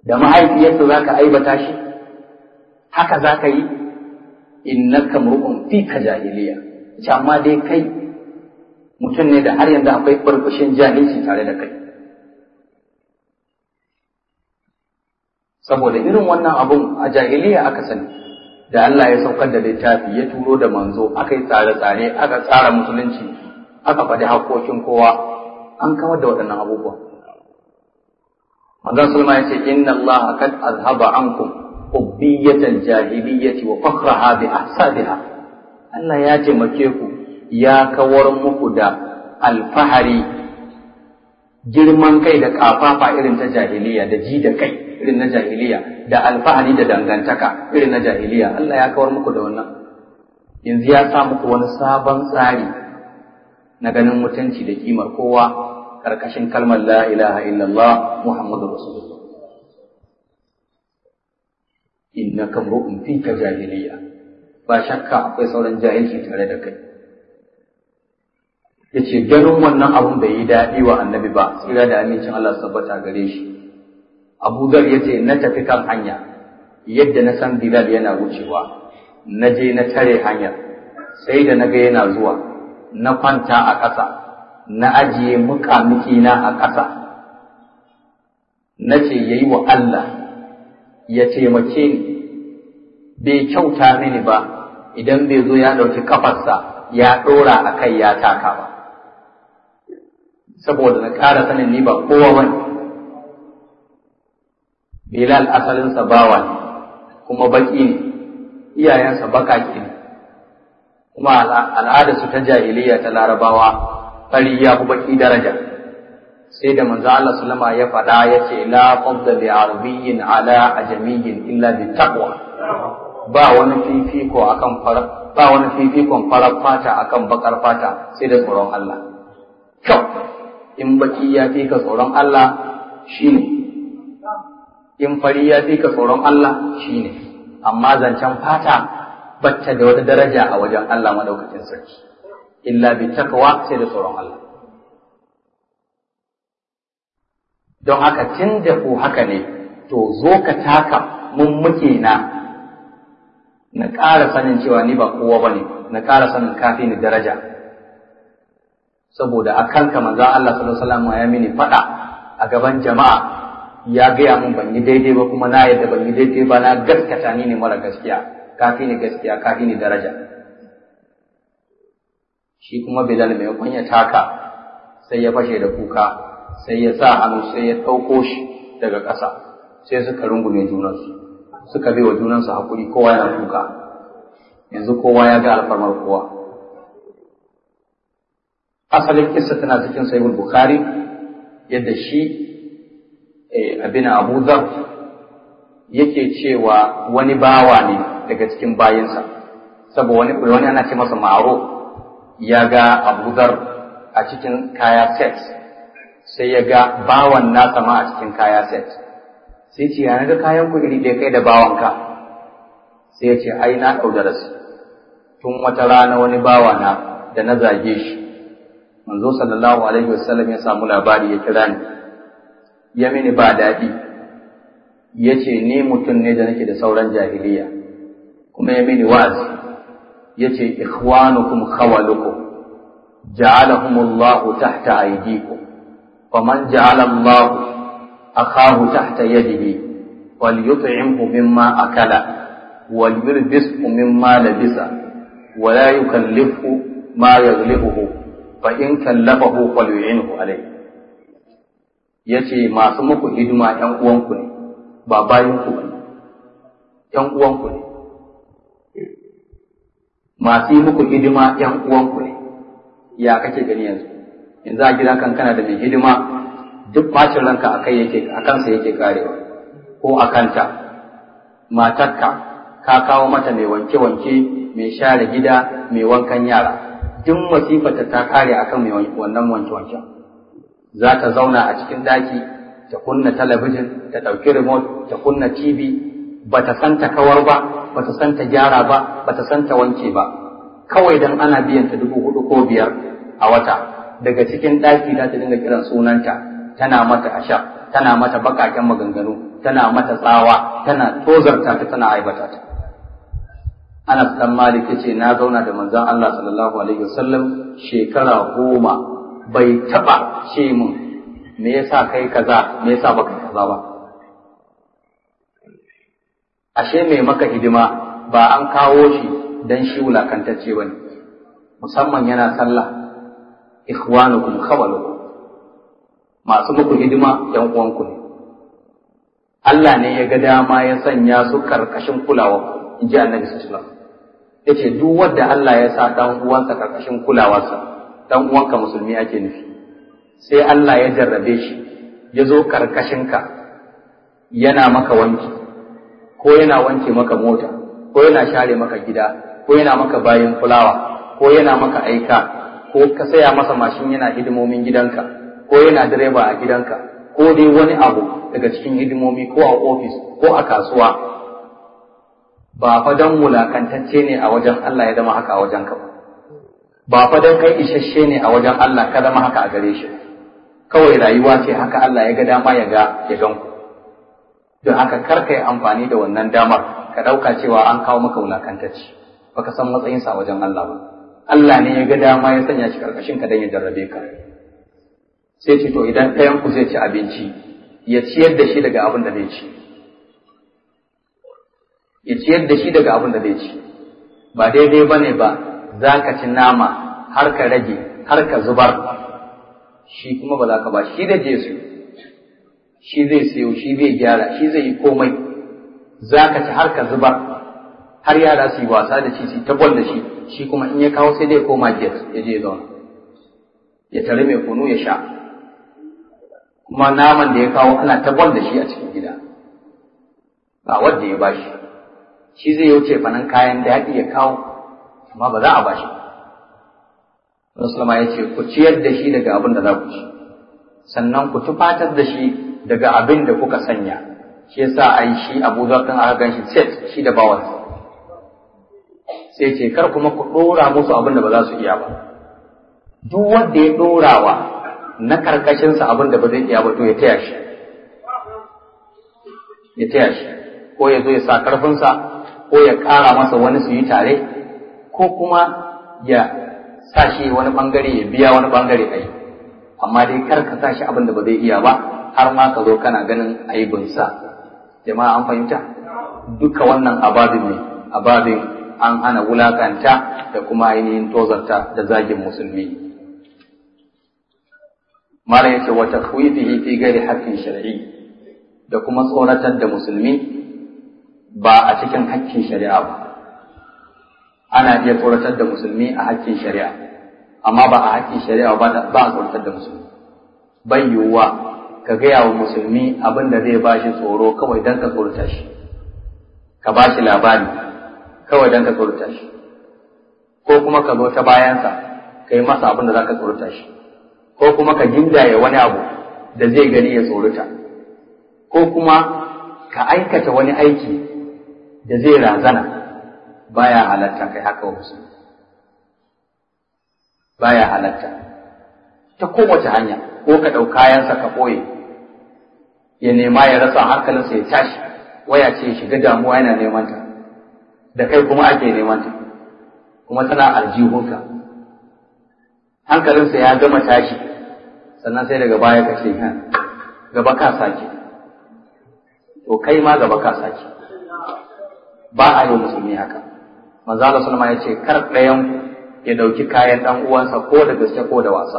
da mahaifiyarsa za ka aibata shi haka za ka yi innaka mur'un fi ka jahiliya ce amma dai kai mutum ne da har yanzu akwai burbushin jahilci tare da kai saboda irin wannan abun a jahiliya aka sani da Allah ya saukar da littafi ya turo da manzo aka yi tsare-tsare aka tsara musulunci aka faɗi haƙoƙin kowa an kawar da waɗannan abubuwa manzon sulma ya ce inna Allah kad azhaba ankum ubbiyatal jahiliyyati wa fakhraha bi ahsabiha Allah ya taimake ku ya kawar muku da alfahari girman kai da kafafa irin ta jahiliya da ji da kai irin na jahiliya da alfahari da dangantaka irin na jahiliya Allah ya kawar muku da wannan yanzu ya sa muku wani sabon tsari na ganin mutunci da kimar kowa karkashin kalmar la ilaha illallah muhammadu rasulullah innaka mru'un fika jahiliya ba shakka akwai sauran jahilci tare da kai yace ganin wannan abun bai yi daɗi wa annabi ba tsira da amincin Allah tabbata gare shi Abu Dhar yace na tafi kan hanya yadda na san Bilal yana wucewa na je na tare hanyar sai da na ga yana zuwa na kwanta a ƙasa na ajiye muƙamikina a ƙasa na ce ya yi wa Allah ya taimake ni bai kyauta mini ba idan bai zo ya ɗauki kafarsa ya ɗora a kai ya taka ba saboda na ƙara sanin ni ba kowa wani Bilal asalinsa bawa ne kuma baƙi ne iyayensa baƙaƙi ne kuma al'adarsu ta jahiliya ta larabawa fari ya fi baki daraja sai da manzo Allah sallama ya faɗa ya ce la fadda li arabiyyin ala ajamiyyin illa bi taqwa ba wani fifiko akan fara ba wani fifikon farar fata akan bakar fata sai da tsoron Allah kyau in baki ya fi ka tsoron Allah shine in fari ya fi ka tsoron Allah shine amma zancen fata bacce da wata daraja a wajen Allah madaukakin sarki illa bi takwa sai da tsoron Allah don haka tun da ku haka ne to zo ka taka mun muke na na ƙara sanin cewa ni ba kowa bane na ƙara sanin kafi ni daraja saboda a kanka manzon Allah sallallahu alaihi wasallam ya mini faɗa a gaban jama'a ya gaya mun ban yi daidai ba kuma na yadda ban yi daidai ba na gaskata ni ne mara gaskiya kafi ni gaskiya kafi ni daraja shi kuma Bilal mai kunya taka sai ya fashe da kuka sai ya sa hannu sai ya ɗauko shi daga ƙasa sai suka rungume junansu suka bai wa junansu hakuri kowa yana kuka yanzu kowa ya ga alfarmar kowa asalin kissa tana cikin sahihul bukhari yadda shi abin abu zar yake cewa wani bawa ne daga cikin bayinsa saboda wani wani ana ce masa ma'aro ya ga abu zar a cikin kaya set sai ya ga bawan nasa ma a cikin kaya set sai ce ya ga kayan ku iri ɗaya kai da bawanka sai ya ce ai na ɗau darasi tun wata rana wani bawa na da na zage shi manzo sallallahu alaihi wasallam ya samu labari ya kira ni ya mini ba daɗi ya ce ni mutum ne da nake da sauran jahiliya kuma ya mini wa'azi ya ce ikhwanukum khawalukum ja'alahumullahu tahta aydikum faman ja'ala Allah akahu tahta yadihi falyut'imhu mimma akala walyulbishu mimma labisa ولا يكلفه ما يغلبه فإن كلفه فليعنه عليه yace masu muku hidima ‘yan uwanku ne ba bayanku ba ne ‘yan uwanku ne masu yi muku hidima ‘yan uwanku ne ya kake gani yanzu yanzu a gida kan kana da mai hidima duk bacin ranka a kai yake a kansa yake karewa ko a kanta matarka ka kawo mata mai wanke-wanke mai share gida mai wankan yara duk masifata ta kare akan mai wannan wanke-wanken za ta zauna a cikin daki ta kunna talabijin ta ɗauki remote ta kunna tv ba ta san ta kawar ba ba ta san ta gyara ba ba ta san ta wanke ba kawai dan ana biyan ta dubu hudu ko biyar a wata daga cikin daki za ta dinga kiran sunanta tana mata asha tana mata bakaken maganganu tana mata tsawa tana tozarta ta tana aibata ta Anas dan Malik yace na zauna da manzon Allah sallallahu alaihi wasallam shekara goma bai taba ce mun me yasa kai kaza me yasa baka kaza ba ashe mai maka hidima ba an kawo shi dan shi wulakantacce bane musamman yana sallah ikhwanukum khawalukum masu muku hidima yan uwanku ne Allah ne ya ga dama ya sanya su karkashin kulawa in ji annabi sallallahu alaihi wasallam yace duk wanda Allah ya sa dan uwansa karkashin kulawarsa dan uwanka musulmi ake nufi sai Allah ya jarrabe shi ya zo karkashin ka yana maka wanki ko yana wanke maka mota ko yana share maka gida ko yana maka bayan fulawa ko yana maka aika ko ka saya masa mashin yana hidimomin gidanka ko yana direba a gidanka ko dai wani abu daga cikin hidimomi ko a ofis ko a kasuwa ba fa dan wulakantacce ne a wajen Allah ya zama haka a wajen ka ba ba fa dan kai isasshe ne a wajen Allah ka zama haka a gare shi kawai rayuwa ce haka Allah ya ga dama ya ga ya gan ku don haka kar ka yi amfani da wannan damar ka ɗauka cewa an kawo maka wulakantacce baka san matsayinsa a wajen Allah ba Allah ne ya ga dama ya sanya shi karkashin ka dan ya jarrabe ka sai ce to idan ɗayan ku zai ci abinci ya ciyar da shi daga abin da zai ci ya ciyar da shi daga abin da zai ci ba daidai ba ne ba za ka ci nama har ka rage har ka zubar shi kuma ba za ka ba shi da jesu shi zai sayo shi zai gyara shi zai yi komai za ka ci har ka zubar har yara su yi wasa da shi su tabbar da shi shi kuma in ya kawo sai dai koma jet ya je zauna ya tare mai kunu ya sha kuma naman da ya kawo ana tabbar da shi a cikin gida ba wanda ya bashi shi zai wuce fanan kayan daɗi ya kawo amma ba za a bashi Rasulullah ya ce ku ciyar da shi daga abin da za ku ci sannan ku tufatar da shi daga abin da kuka sanya shi yasa ai shi Abu Dhar din aka ganshi set shi da bawan sai ce kar kuma ku dora musu abin da ba za su iya ba duk wanda ya dorawa na karkashin sa abin da ba zai iya ba to ya taya shi ya taya shi ko ya zo ya sa karfin sa ko ya ƙara masa wani su yi tare ko kuma ya sa shi wani bangare ya biya wani bangare ai amma dai kar ka sa shi abin da ba zai iya ba har ma ka zo kana ganin aibinsa jama'a an fahimta duka wannan ababin ne ababin an hana wulakanta da kuma ainihin tozarta da zagin musulmi mara yace wa takhwifihi fi ghairi haqqin shar'i da kuma tsoratar da musulmi ba a cikin haƙƙin shari'a ba ana iya tsoratar da musulmi a haƙƙin shari'a amma ba a haƙƙin shari'a ba a tsoratar da musulmi bai yiwuwa ka gaya wa musulmi abin da zai bashi tsoro kawai don ka tsorata shi ka bashi labari kawai don ka tsorata shi ko kuma ka zo ta bayansa ka yi masa abin da za ka tsorata shi ko kuma ka gindaye wani abu da zai gani ya tsorata ko kuma ka aikata wani aiki da zai razana baya halatta kai haka wa musulmi baya halatta ta kowace hanya ko ka ɗau kayansa ka ɓoye ya nema ya rasa hankalinsa ya tashi waya ce shiga damuwa yana neman ta da kai kuma ake neman ta kuma tana aljihunka hankalinsa ya gama tashi sannan sai daga baya ka ce gaba ka sake to kai ma gaba ka sake ba a yi musulmi haka manzo Allah sallama ya ce kar ɗayan ya ɗauki kayan ɗan uwansa ko da gaske ko da wasa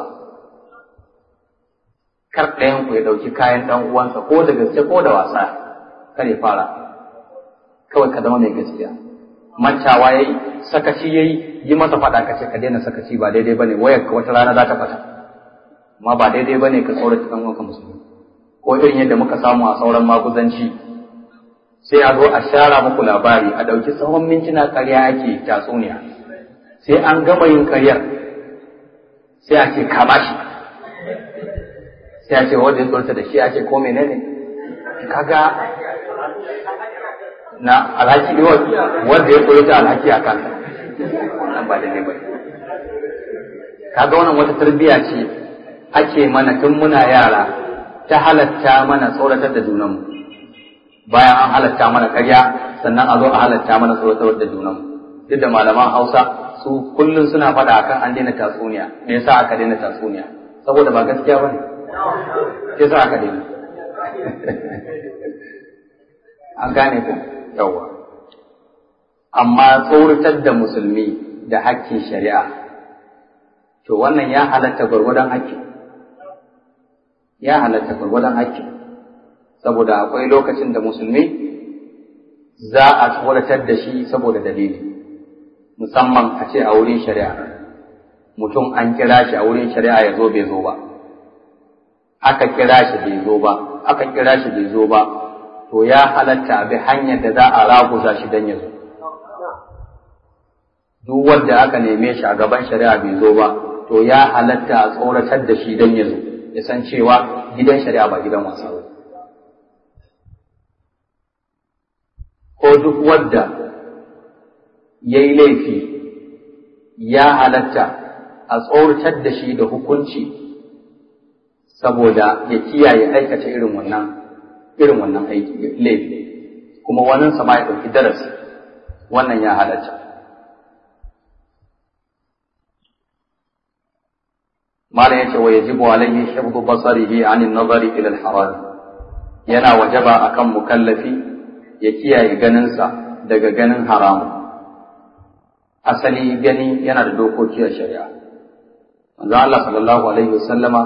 kar ɗayan ku ya ɗauki kayan ɗan uwansa ko da gaske ko da wasa kar ya fara kawai ka zama mai gaskiya mancawa yayi sakaci yayi yi masa faɗa ka ce ka daina sakaci ba daidai bane wayar ka wata rana za ta fata amma ba daidai bane ka tsorata ɗan uwanka musulmi ko irin yadda muka samu a sauran maguzanci sai a zo a shara muku labari a ɗauki tsawon mintuna ƙarya ake tatsuniya sai an gama yin ƙaryar sai a ce kama shi sai a ce wanda ya tsorta da shi a ce ko menene kaga na alhaki ne wanda ya tsorta alhaki a kansa nan ba da ne ba kaga wannan wata tarbiyya ce ake mana tun muna yara ta halatta mana tsoratar da junanmu bayan an halatta mana ƙarya sannan a zo a halatta mana tsoratar da junanmu duk da malaman hausa su kullum suna faɗa akan an daina tatsuniya me yasa aka daina tatsuniya saboda ba gaskiya bane yasa aka daina an gane ku yawa amma tsoratar da musulmi da hakkin shari'a to wannan ya halatta gwargwadon hakki ya halatta gwargwadon hakki saboda akwai lokacin da musulmi za a tsoratar da shi saboda dalili musamman a ce a wurin shari'a mutum an kira shi a wurin shari'a ya zo bai zo ba aka kira shi bai zo ba aka kira shi bai zo ba to ya halatta a bi hanyar da za a raguza shi don ya zo duk wanda aka neme shi a gaban shari'a bai zo ba to ya halatta a tsoratar da shi don ya zo ya san cewa gidan shari'a ba gidan wasa ba ko duk wadda ya yi laifi ya halatta a tsoratar da shi da hukunci saboda ya kiyaye aikata irin wannan irin wannan aiki laifi kuma wannan sama ya ɗauki darasi wannan ya halatta malam yace wa yajibu alayhi hifdhu basarihi anin nazari ila al-haram yana wajaba akan mukallafi ya kiyaye ganinsa daga ganin haramu asali gani yana da dokoki a shari'a manzo Allah sallallahu alaihi wasallama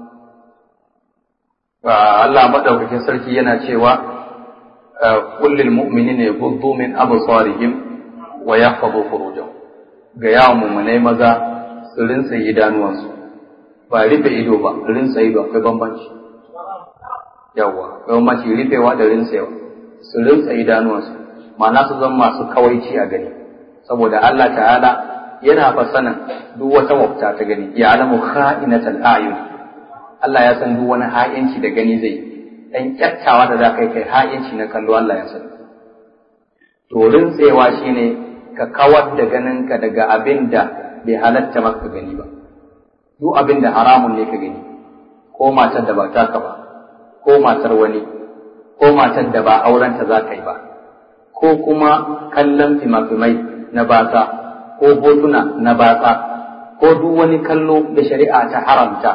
Allah madaukakin sarki yana cewa kullil mu'minina yaghuddu min absarihim wa yahfazu furujahum ga yawon mummunai maza su rinsa idanuwansu ba rufe ido ba rinsa ido akwai bambanci yawwa akwai bambanci rufewa da rinsewa su rinsa idanuwansu ma'ana su zama masu kawaici a gani saboda Allah ta'ala yana fa sanin duk wata wafta ta gani ya alamu kha'inatal a'yun Allah ya san duk wani ha'inci da gani zai dan kyattawa da za kai kai ha'inci na kallo Allah ya san to rintsewa shine ka kawar da ganinka daga abin da bai halatta maka gani ba duk abin da haramun ne ka gani ko matar da ba taka ba ko matar wani ko matar da ba aurenta za ka yi ba ko kuma kallon fimafimai na batsa ko hotuna na batsa ko duk wani kallo da shari'a ta haramta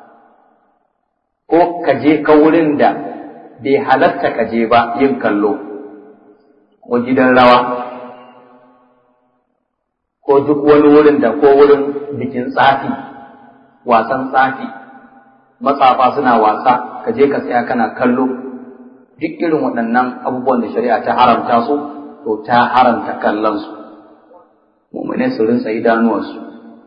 ko ka je ka wurin da bai halatta ka je ba yin kallo ko gidan rawa ko duk wani wurin da ko wurin bikin tsafi wasan tsafi matsafa suna wasa ka je ka tsaya kana kallo duk irin waɗannan abubuwan da shari'a ta haramta su to ta haramta kallon su mu'mine su rinsa idanuwarsu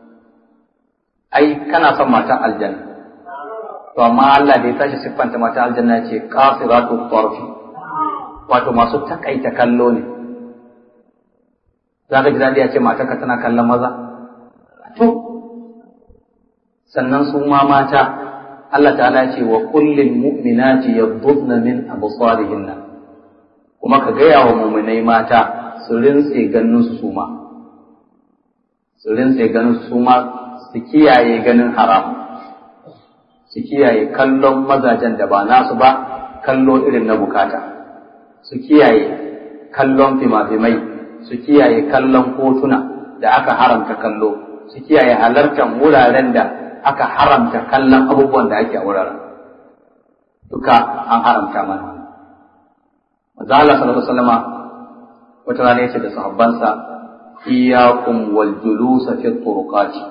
ai kana son matan aljanna to amma Allah da ya tashi siffanta matan aljanna ce qasiratu tarfi wato masu takaita kallo ne za ka ji daɗi a ce matarka tana kallon maza to sannan su ma mata Allah ta'ala ce wa kullin mu'minati yaghdudna min absarihinna kuma ka gaya wa mu'minai mata su rinse ganin su ma su rinse ganin su ma su kiyaye ganin haram su kiyaye kallon mazajen da ba nasu ba kallo irin na bukata su kiyaye kallon fimafimai su kiyaye kallon hotuna da aka haramta kallo su kiyaye halartar wuraren da aka haramta kallon abubuwan da ake a wuraren duka an haramta mana manzo Allah sallallahu alaihi wasallama wata rana yace da sahabbansa iyyakum wal julus fi turuqati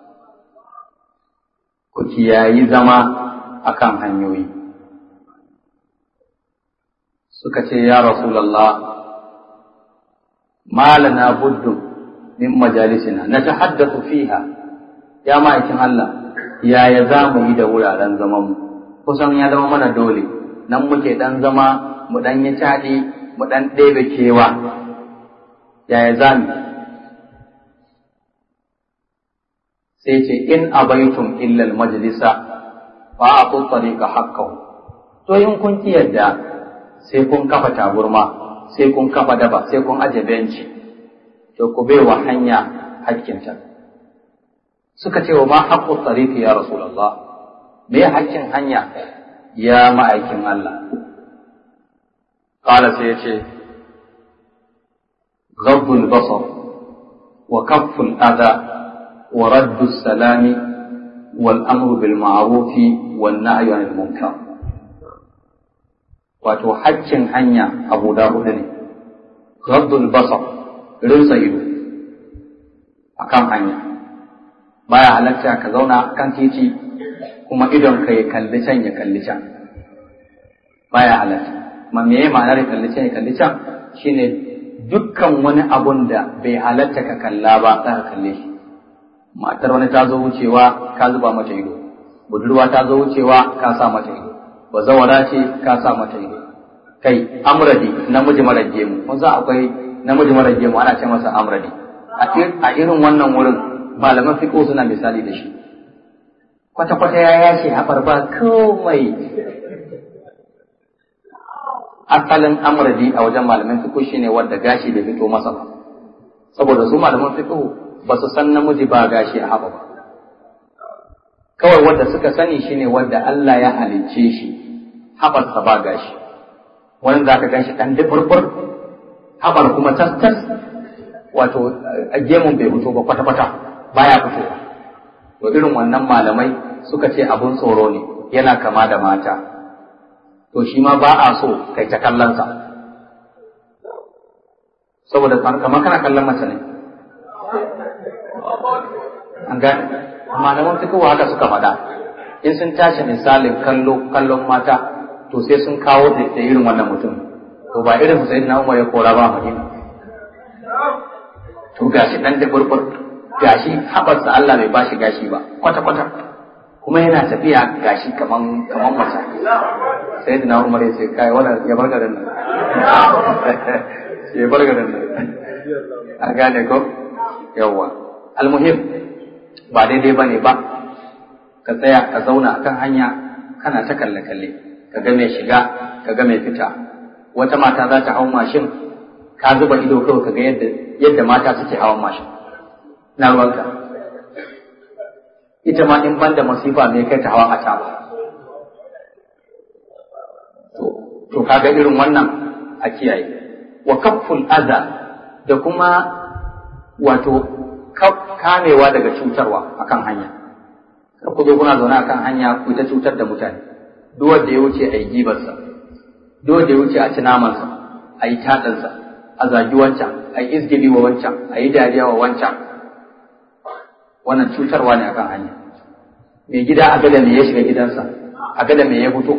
ku kiyayi zama akan hanyoyi suka ce ya rasulullah ما لنا بد من مجالسنا نتحدث فيها يا ma'aikin Allah yaya za mu yi da wuraren zaman mu kusan ya zama mana dole nan muke dan zama mu dan yi caɗi mu dan ɗebe kewa yaya za mu sai ce in abaitum illa majlisa fa atu tariqa haqqahu to in kun ki yadda sai kun kafa taburma sai kun kafa daba sai kun aje benci to ku bai wa hanya hakkinta suka ce wa ma haqqu tariqi ya rasulullah me hakkin hanya ya ma'aikin Allah qala sai yace ghaddul basar wa kafful adha wa raddu salami wal amru bil ma'ruf wan nahyu anil munkar wato haccin hanya abu da hudu ne ghaddul basar rinsa ido akan hanya baya halatta ka zauna kan titi kuma idon ka ya kalli can ya kalli can baya halatta ma me ma'anar ya kalli can ya kalli can shine dukkan wani abun da bai halatta ka kalla ba za ka kalle shi matar wani ta zo wucewa ka zuba mata ido budurwa ta zo wucewa ka sa mata ido bazawara ce ka sa mata ido kai amradi namiji mara gemu kun san akwai namiji mara gemu ana ce masa amradi a irin wannan wurin malaman fiqh suna misali da shi kwata kwata ya yace haɓar ba komai asalin amradi a wajen malaman fiqh shine wanda gashi bai fito masa ba saboda su malaman fiqh ba su san namiji ba gashi a haɓa ba kawai wanda suka sani shine wanda Allah ya halicce shi haɓarsa ba gashi wani za ka gashi ɗan duburbur haɓar kuma tas tas wato gemun bai fito ba kwata-kwata baya fitowa to irin wannan malamai suka ce abun tsoro ne yana kama da mata to shi ma ba a so kai ta kallonsa saboda kamar kana kallon mace ne an gane malaman fitowa haka suka faɗa in sun tashi misalin kallo kallon mata to sai sun kawo da irin wannan mutum to ba irin sai na umar ya kora ba madina to gashi dan da burbur gashi habarsa Allah bai bashi gashi ba kwata kwata kuma yana tafiya gashi kaman kaman mace sai da Umar ya ce kai wannan ya bar garin nan ya bar garin nan a gane ko yawa almuhim ba daidai bane ba ka tsaya ka zauna akan hanya kana ta kalle kalle ka ga mai shiga ka ga mai fita wata mata za ta hau mashin ka zuba ido kawai ka ga yadda yadda mata suke hawan mashin na ruwanka ita ma in banda masifa me kai ta hawa a ta to to kaga irin wannan a kiyaye wa kafful adha da kuma wato kamewa daga cutarwa akan hanya kar ku zo kuna zaune akan hanya ku ta cutar da mutane duk wanda ya wuce a yi gibarsa duk wanda ya wuce a ci namansa a yi taɗansa a zagi wancan a yi izgili wa wancan a yi dariya wa wancan wannan cutarwa ne akan hanya mai gida a gada me ya shiga gidansa a gada me ya fito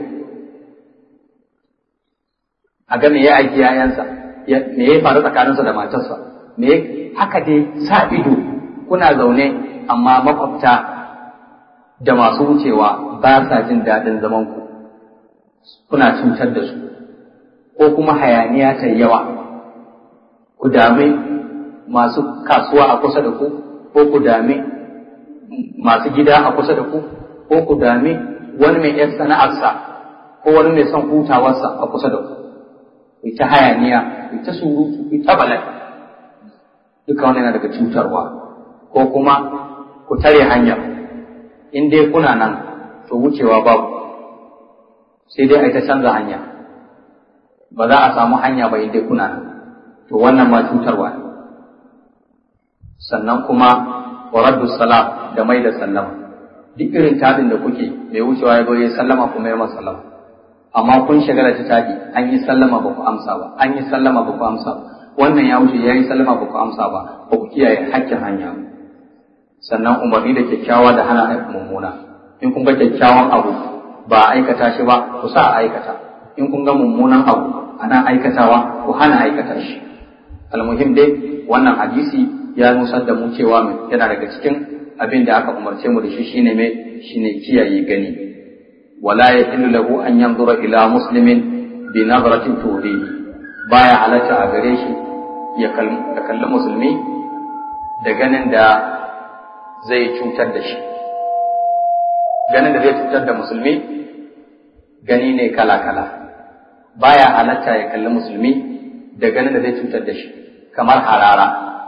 a ga me ya aiki yayansa me ya faru tsakaninsa da matarsa me haka dai sa ido kuna zaune amma makwabta da masu wucewa ba sa jin daɗin zaman ku kuna cutar da su ko kuma hayaniya ta yawa ku dami masu kasuwa a kusa da ku ko ku dami masu gida a kusa da ku ko ku dami wani mai yan sana'arsa ko wani mai son hutawarsa a kusa da ku ku ta hayaniya ku ta surutu ku ta bala'i duka wani yana daga cutarwa ko kuma ku tare hanyar in dai kuna nan to wucewa babu sai dai a ta canza hanya ba za a samu hanya ba in dai kuna nan to wannan ma cutarwa ne sannan kuma wa raddu salam da mai da sallama duk irin tadin da kuke mai wucewa ya zo ya sallama kuma ya masa sallama amma kun shagala ta tadi an yi sallama ba ku amsa ba an yi sallama ba ku amsa ba wannan ya wuce ya yi sallama ba ku amsa ba ba ku kiyaye hakkin hanya sannan umarni da kyakkyawa da hana mummuna in kun ga kyakkyawan abu ba a aikata shi ba ku sa a aikata in kun ga mummunan abu ana aikatawa ku hana aikata shi almuhim dai wannan hadisi ya nusar da mu cewa yana daga cikin abin da aka umarce mu da shi shine mai shine kiyaye gani wala yahillu lahu an yanzura ila muslimin bi nazratin tudihi baya halatta a gare shi ya kalli musulmi da ganin da zai cutar da shi ganin da zai cutar da musulmi gani ne kala-kala baya halatta ya kalli musulmi da ganin da zai cutar da shi kamar harara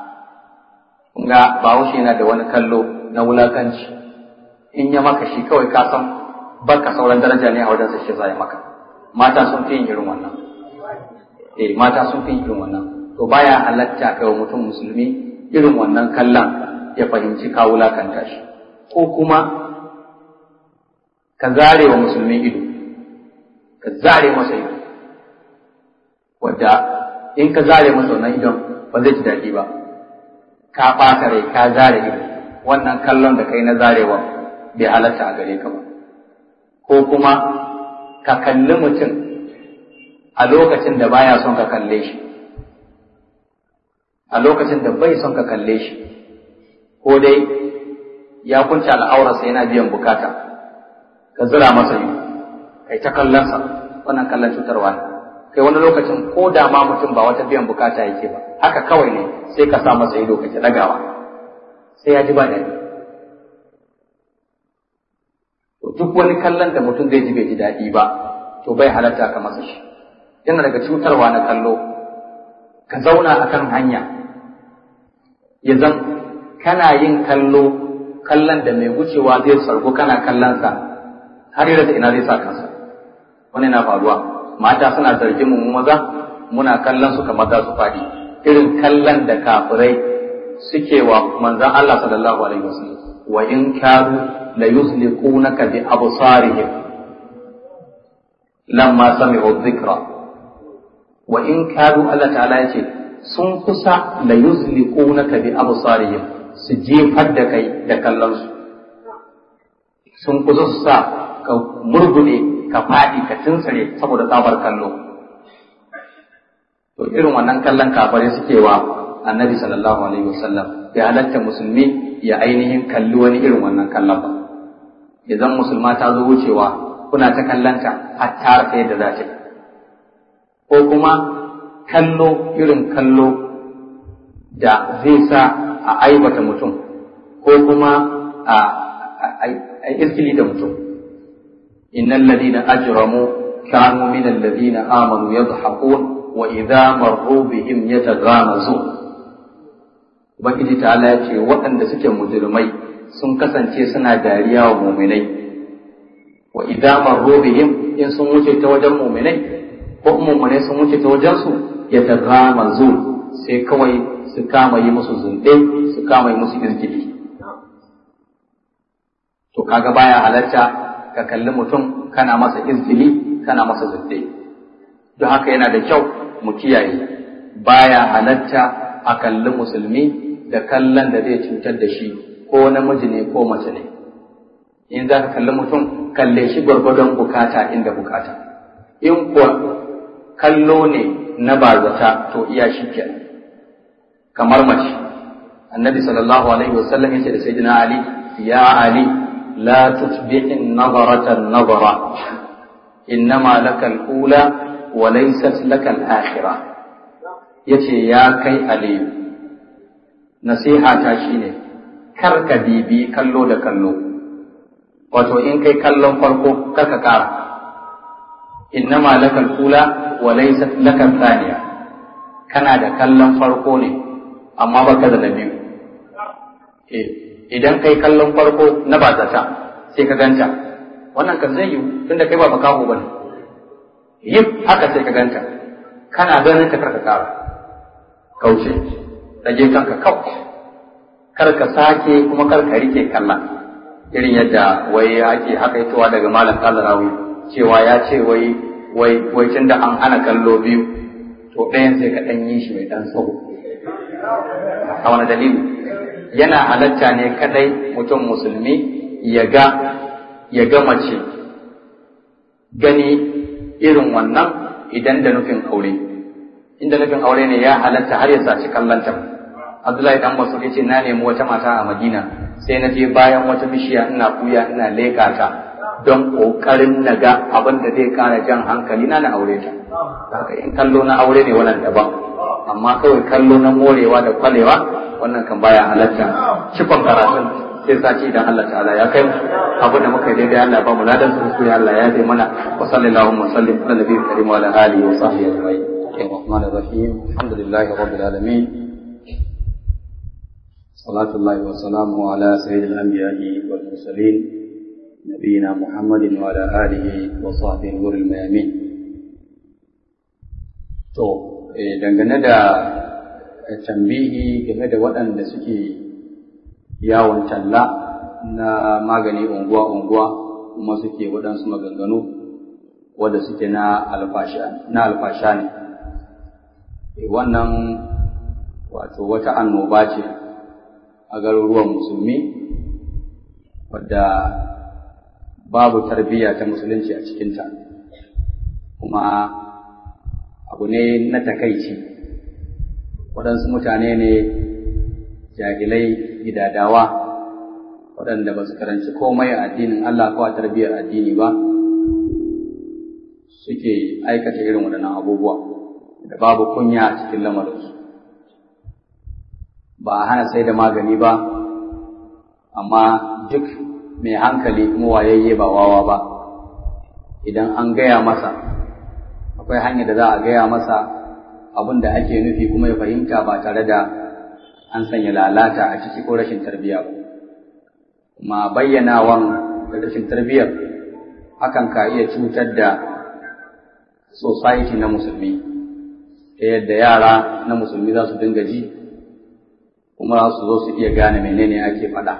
ga bahaushe yana da wani kallo na wulakanci in ya maka shi kawai ka san baka sauran daraja ne a wajen sa shi zai maka mata sun fi yin irin wannan eh mata sun fi irin wannan to baya halatta kai wa mutum musulmi irin wannan kallon ya fahimci ka wulakanta shi ko kuma ka zare wa musulmi ido ka zare masa ido wadda in ka zare masa wannan idon ba zai ji daɗi ba ka ɓata rai ka zare ido wannan kallon da kai na zarewa bai halatta a gare ka ba ko kuma ka kalli mutum a lokacin da baya son ka kalle shi a lokacin da bai son ka kalle shi ko dai ya kunce al'aurarsa yana biyan bukata ka zira masa yi kai ta kallonsa wannan kallon cutarwa ne kai wani lokacin ko da ma mutum ba wata biyan bukata yake ba haka kawai ne sai ka sa masa ido kake dagawa sai ya ji ba daɗi to duk wani kallon da mutum zai ji bai ji daɗi ba to bai halatta ka masa shi yana daga cutarwa na kallo ka zauna akan hanya ya zan kana yin kallo kallon da mai wucewa zai sargo kana kallonsa har yadda ina zai sa kansa wani na faruwa mata suna zargin mu maza muna kallon su kamar za su faɗi irin kallon da kafirai suke wa manzon Allah sallallahu alaihi wasallam wa in kadu la yusliqunaka bi absarihim lamma sami'u dhikra wa in kadu Allah ta'ala yace sun kusa la yusliqunaka bi absarihim su jefar da kai da kallon su sun kusa su sa ka murgude ka faɗi ka tinsare saboda tsabar kallo to irin wannan kallon kafare suke wa annabi sallallahu alaihi wasallam ya halatta musulmi ya ainihin kalli wani irin wannan kallon ba idan musulma ta zo wucewa kuna ta kallanta har ta rasa yadda za ta yi ko kuma kallo irin kallo da zai sa a aibata mutum ko kuma a iskili da mutum innal ladina ajramu kanu min alladhina amanu yadhhakun wa idza marru bihim yataghamazun ubangiji ta'ala ya ce waɗanda suke mujrimai sun kasance suna dariya wa muminai wa idza marru bihim in sun wuce ta wajen muminai ko muminai sun wuce ta wajen su yataghamazun sai kawai su kama yi musu zunɗe su kama yi musu izgili to kaga baya halarta ka kalli mutum kana masa izgili kana masa zunɗe don haka yana da kyau mu kiyaye baya halarta a kalli musulmi da kallon da zai cutar da shi ko namiji ne ko mace ne in za ka kalli mutum kalle shi gwargwadon bukata inda bukata in kuwa kallo ne na bazata to iya shi kenan kamar mace annabi sallallahu alaihi wasallam yace da sayyidina ali ya ali la tutbi'in nazarata nazara innama laka al-ula wa laysat laka al-akhirah yace ya kai ali nasiha ta shine kar ka bibi kallo da kallo wato in kai kallon farko kar ka kara innama laka al-ula wa laysat laka al-thaniya kana da kallon farko ne amma baka da na biyu idan kai kallon farko na bazata sai ka ganta wannan kan zai yiwu tunda kai ba makaho ba ne yi haka sai ka ganta kana ganin ta karka kara kauce rage kanka kau kar ka sake kuma kar ka rike kalla irin yadda wai ake hakaitowa daga malam kalarawi cewa ya ce wai wai wai tunda an hana kallo biyu to ɗayan sai ka ɗan yi shi mai ɗan tsawo a wani dalili yana halatta ne kadai mutum musulmi ya ga ya ga mace gani irin wannan idan da nufin aure inda nufin aure ne ya halatta har ya saci kallanta Abdullahi dan Masud yace na nemi wata mata a Madina sai na je bayan wata bishiya ina kuya ina leka ta don kokarin naga abin da zai kara jan hankali na na aure ta haka in kallo na aure ne wannan daban amma kawai kallo na morewa da kwalewa wannan kan baya halatta cikon karatun sai sati idan Allah ta'ala ya kai abu da muka yi daidai Allah ba mu ladan su sai Allah ya dai mana wa sallallahu wa sallim ala nabiyil karim wa ala alihi wa sahbihi ajma'in الرحمن الرحيم الحمد لله رب العالمين صلاة الله وسلامه على سيد الأنبياء والمرسلين نبينا محمد وعلى آله وصحبه نور الميامين To, dangane da tambihi game da waɗanda suke yawon talla na magani unguwa-unguwa kuma suke waɗansu maganganu wadda suke na alfasha ne. Wannan wato wata annoba ce a garuruwan musulmi wadda babu tarbiyya ta musulunci a cikinta kuma abu ne na takaici waɗansu mutane ne jahilai gidadawa waɗanda ba su karanci komai a addinin Allah ko a tarbiyyar addini ba suke aikata irin waɗannan abubuwa da babu kunya a cikin lamarinsu ba a hana sai da magani ba amma duk mai hankali kuma wayayye ba wawa ba idan an gaya masa akwai hanyar da za a gaya masa abin da ake nufi kuma ya fahimta ba tare da an sanya lalata a ciki ko rashin tarbiyya ba kuma bayyanawan da rashin tarbiyyar hakan ka iya cutar da society na musulmi ta yadda yara na musulmi za su dinga ji kuma za su zo su iya gane menene ake faɗa.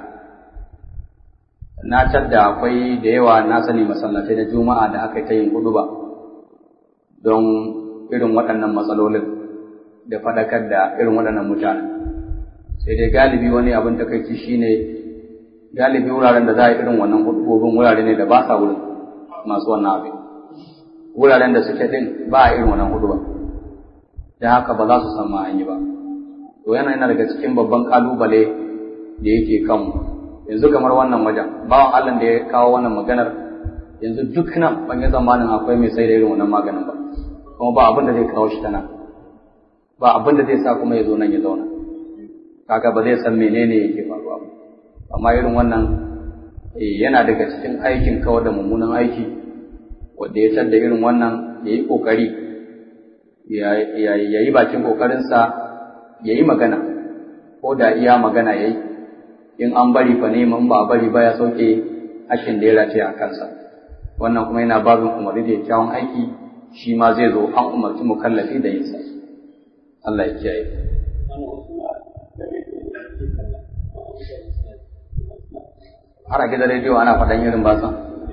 na tadda akwai da yawa na sani masallatai na juma'a da aka ta yin hudu ba don irin waɗannan matsalolin da faɗakar da irin waɗannan mutane sai dai galibi wani abin takaici shine galibi wuraren da za a yi irin wannan hudubobin wurare ne da ba sa wurin masu wannan abin wuraren da suke din ba a irin wannan hudu ba da haka ba za su san ma an yi ba to yana yana daga cikin babban kalubale da yake kanmu yanzu kamar wannan wajen bawan Allah da ya kawo wannan maganar yanzu duk nan ban yi zamanin akwai mai sai da irin wannan maganin ba kuma ba abin da zai kawo shi ta nan ba abin da zai sa kuma ya zo nan ya zauna kaga ba zai san menene yake faruwa ba amma irin wannan yana daga cikin aikin kawar da mummunan aiki wanda ya tar da irin wannan ya yi ƙoƙari ya yi bakin ƙoƙarinsa ya yi magana ko da iya magana ya yi in an bari fa neman ba bari ba ya sauke hashin da ya race a kansa wannan kuma yana babin umarni da kyawun aiki shi ma zai zo an umarci mukallafi da yinsa Allah ya kiyaye har a gidan rediyo ana faɗan irin basan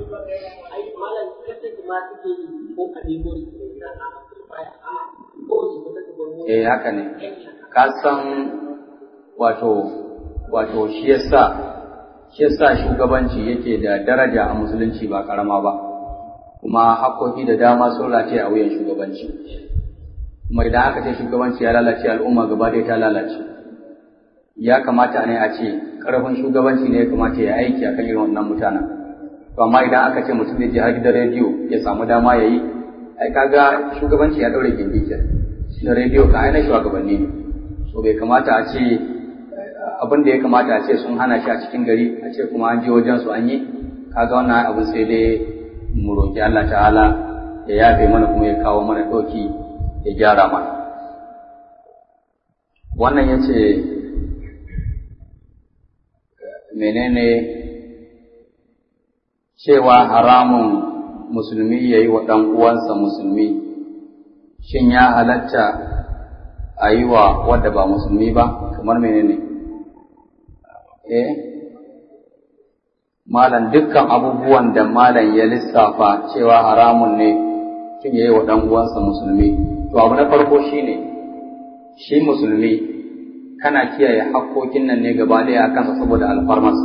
eh haka ne ka san wato wato shi yasa shi yasa shugabanci yake da daraja a musulunci ba karama ba kuma haƙoƙi da dama sun rataye a wuyan shugabanci kuma idan aka ce shugabanci ya lalace al'umma gaba ɗaya ta lalace ya kamata ne a ce ƙarfin shugabanci ne ya kamata ya aiki akan irin wannan mutanen to amma idan aka ce mutum zai je har gidan rediyo ya samu dama ya yi ai kaga shugabanci ya ɗaure gindi kenan na rediyo ka aina shugabanni ne so bai kamata a ce abin da ya kamata a ce sun hana shi a cikin gari a ce kuma an je wajen su an yi kaga wannan abin sai dai mu roki Allah ta'ala ya yafe mana kuma ya kawo mana ɗauki ya gyara mana wannan ya ce menene cewa haramun musulmi ya yi wa ɗan uwansa musulmi shin ya halatta a yi wa wadda ba musulmi ba kamar menene eh malam dukkan abubuwan da malam ya lissafa cewa haramun ne tun ya yi wa ɗan uwansa musulmi to abu na farko shine shi musulmi kana kiyaye hakkokin nan ne gaba ɗaya a kansa saboda alfarmarsa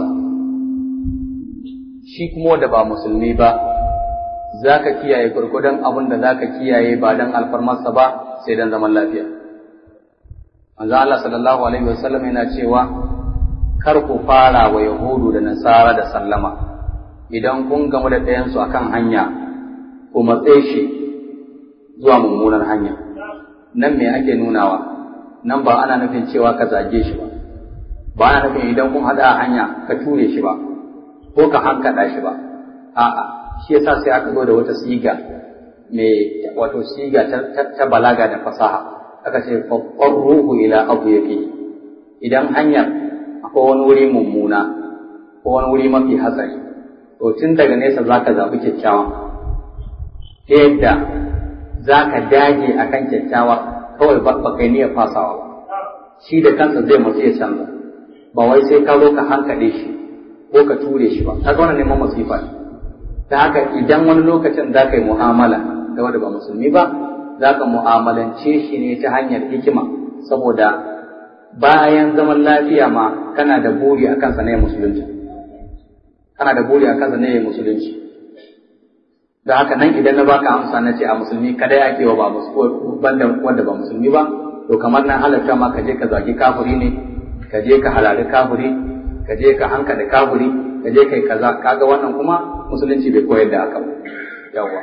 shi kuma wanda ba musulmi ba za ka kiyaye gwargwadon abin da za ka kiyaye ba don alfarmarsa ba sai don zaman lafiya. Manzo Allah sallallahu alaihi wasallam yana cewa kar ku fara wa Yahudu da Nasara da sallama idan kun gamu da ɗayansu akan hanya ku matse shi zuwa mummunar hanya. Nan me ake nunawa? Nan ba ana nufin cewa ka zage shi ba. Ba ana nufin idan kun haɗa a hanya ka ture shi ba ko ka hankaɗa shi ba. A'a, shi yasa sai aka zo da wata siga mai wato siga ta, balaga da fasaha aka ce ruhu ila abu yake idan hanyar akwai wani wuri mummuna ko wani wuri mafi hatsari to tun daga nesa za ka zaɓi kyakkyawan ta yadda za ka dage a kan kyakkyawa kawai ba kai niyyar fasawa ba shi da kansa zai matsu ya canza ba wai sai ka zo ka hankaɗe shi ko ka ture shi ba ka ga wannan neman masifa ne ta haka idan wani lokacin za ka yi mu'amala da wanda ba musulmi ba za ka mu'amalance shi ne ta hanyar hikima saboda bayan zaman lafiya ma kana da buri a kansa na musulunci kana da buri a kansa na musulunci da haka nan idan na baka amsa na ce a musulmi kada ya kewa ba banda wanda ba musulmi ba to kamar nan halatta ma ka je ka zagi kafuri ne ka je ka halali kafuri ka je ka hanka da kafuri ka je kai kaza kaga wannan kuma musulunci bai koyar da haka ba yawwa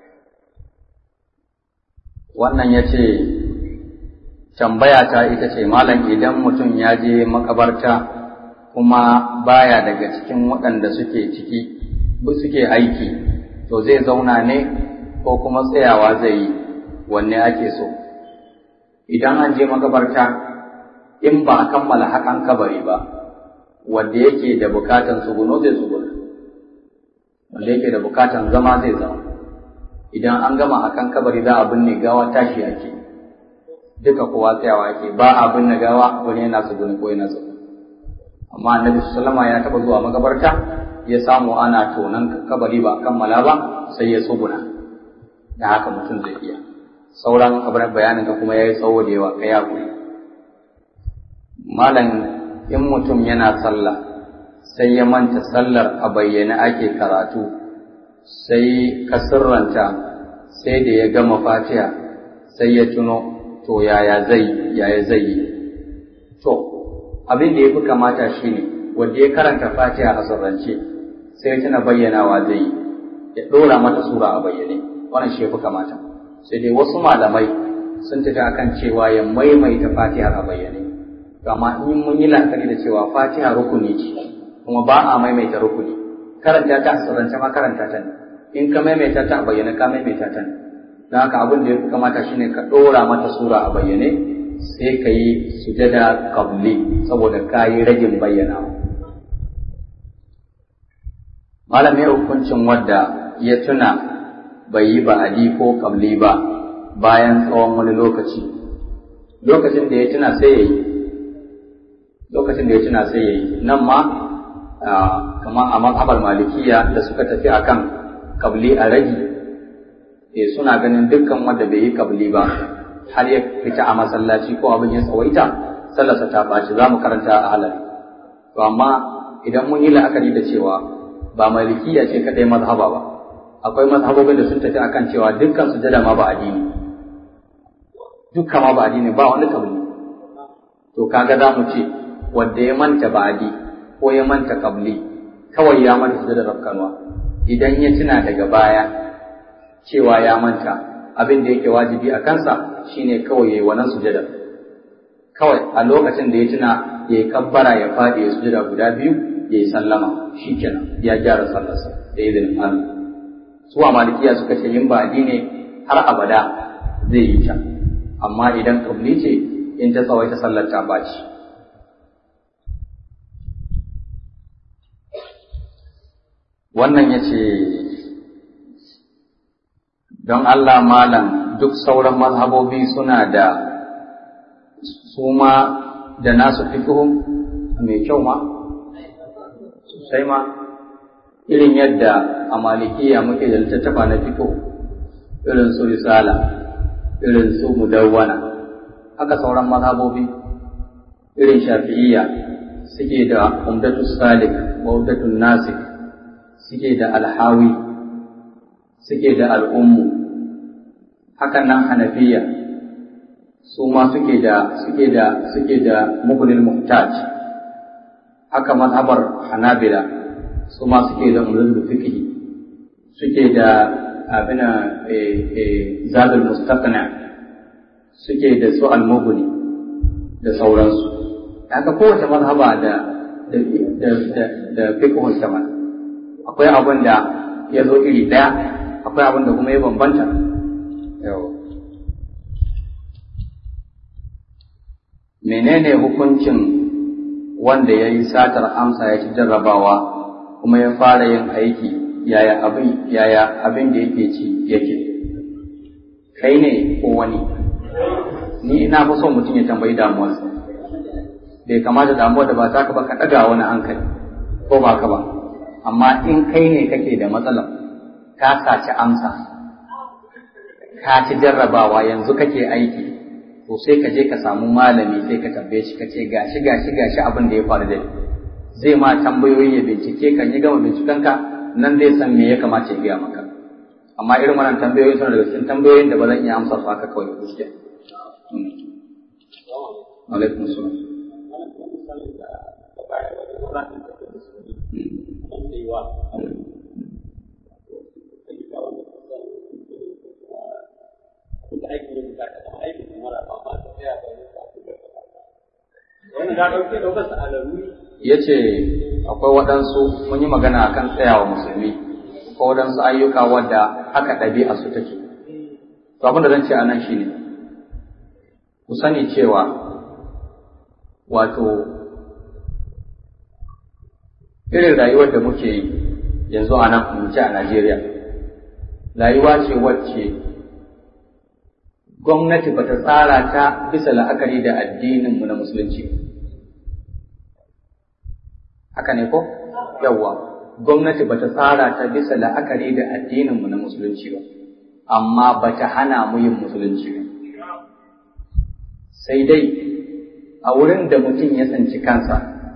wannan ya ce tambaya ta ita ce malam idan mutum ya je makabarta kuma baya daga cikin waɗanda suke ciki suke aiki to zai zauna ne ko kuma tsayawa zai yi wanne ake so idan an je makabarta in ba a kammala hakan kabari ba wanda yake da bukatan tsuguno zai tsuguna wanda yake da bukatan zama zai zama idan an gama hakan kabari za a binne gawa tashi ake duka kowa tsayawa ake ba a binne gawa wani yana tsuguni ko yana tsuguni amma annabi sallama ya taba zuwa makabarta ya samu ana tonan kabari ba kammala ba sai ya tsuguna da haka mutum zai iya sauran abin bayanin ka kuma ya yi tsawo da yawa ka ya malam in mutum yana sallah sai ya manta sallar a bayyane ake karatu sai ka sirranta sai da ya gama fatiha sai ya tuno to yaya zai yaya zai yi to abin da ya fi kamata shine wanda ya karanta fatiha a sirrance sai tana bayyanawa zai yi ya ɗora mata sura a bayyane wannan shi ya fi kamata sai dai wasu malamai sun tafi akan cewa ya maimaita fatiha a bayyane amma in mun yi la'akari da cewa fatiha rukuni ce kuma ba a maimaita rukuni karanta ta sirrance ma karanta ta ne in ka maimaita ta a bayyane ka maimaita ta ne don haka abin da ya fi kamata shine ka ɗora mata sura a bayyane sai ka yi sujada qabli saboda ka yi ragin bayyanawa malamin hukuncin wadda ya tuna bai yi ba'adi ko qabli ba bayan tsawon wani lokaci lokacin da ya tuna sai ya yi lokacin da ya tuna sai ya yi nan ma kamar a mazhabar malikiya da suka tafi akan kabli a ragi eh suna ganin dukkan wanda bai yi kabli ba har ya fita a masallaci ko abin ya tsawaita sallarsa ta ɓaci za mu karanta a halal to amma idan mun yi la'akari da cewa ba malikiya ce kadai mazhaba ba akwai mazhabobin da sun tafi akan cewa dukkan sujada ma ba addini dukkan ma ba addini ba wani kabli to kaga za mu ce wanda ya manta ba'adi ko ya manta kabli kawai ya manta da rafkanwa idan ya tuna daga baya cewa ya manta abin da yake wajibi a kansa shine kawai yayi wannan sujada kawai a lokacin da ya tuna ya yi kabbara ya faɗi ya sujada guda biyu ya yi sallama shikenan ya gyara sallarsa da izinin Allah su a malikiya suka ce yin ba'adi ne har abada zai yi ta amma idan kabli ce in ta tsawaita sallar ta baci wannan ya ce don Allah malam duk sauran mazhabobi suna da su ma da nasu fikihu mai kyau ma sosai ma irin yadda a malikiya muke da littattafa na fikihu irin su risala irin su mudawwana haka sauran mazhabobi irin shafi'iyya suke da umdatu salik wa umdatu nasik suke da alhawi suke da al'ummu hakan nan hanafiya su ma suke da suke da suke da mughnil muhtaj haka mazhabar hanabila su ma suke da umdatu fiqh suke da abina zadul mustaqna suke da su al-mughni da sauransu haka kowace mazhaba da da da da fiqhun sama akwai abin da ya zo iri ɗaya akwai abin da kuma ya bambanta menene hukuncin wanda ya yi satar amsa ya ci jarrabawa kuma ya fara yin aiki yaya abin yaya abin da yake ci yake kai ne ko wani ni ina fi son mutum ya tambayi damuwarsa bai kamata damuwar da ba ta ka ba ka ɗaga wani hankali ko ba ka ba amma in kai ne kake da matsalar ka saci amsa ka ci jarrabawa yanzu kake aiki to sai ka je ka samu malami sai ka tambaye shi ka ce gashi gashi gashi abin da ya faru da zai ma tambayoyi ya bincike kan yi gama bincikenka nan zai san me ya kamata ya gaya maka amma irin wannan tambayoyi suna daga cikin tambayoyin da ba zan iya amsa su haka kawai da gaskiya alaikum salam ya ce akwai waɗansu mun yi magana akan tsayawa musulmi ko waɗansu ayyuka wadda haka ɗabi'a su take to abin da zan ce a nan shine ku sani cewa wato irin rayuwar da muke yi yanzu a nan mu ce a Najeriya rayuwa ce wacce gwamnati bata tsara ta bisa la'akari da addininmu na musulunci haka ne ko yawwa gwamnati bata tsara ta bisa la'akari da addininmu na musulunci ba amma bata hana mu yin musulunci ba sai dai a wurin da mutum ya tsanci kansa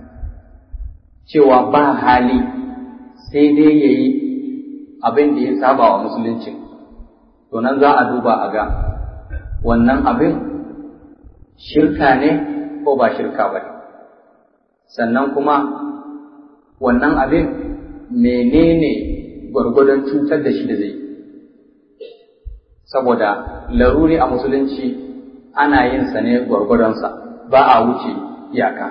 cewa ba hali sai dai ya yi abin da ya saba wa musulunci to nan za a duba a ga wannan abin shirka ne ko ba shirka ba ne sannan kuma wannan abin menene gwargwadon cutar da shi da zai saboda laruri a musulunci ana yin sa ne gwargwadonsa ba a wuce iyaka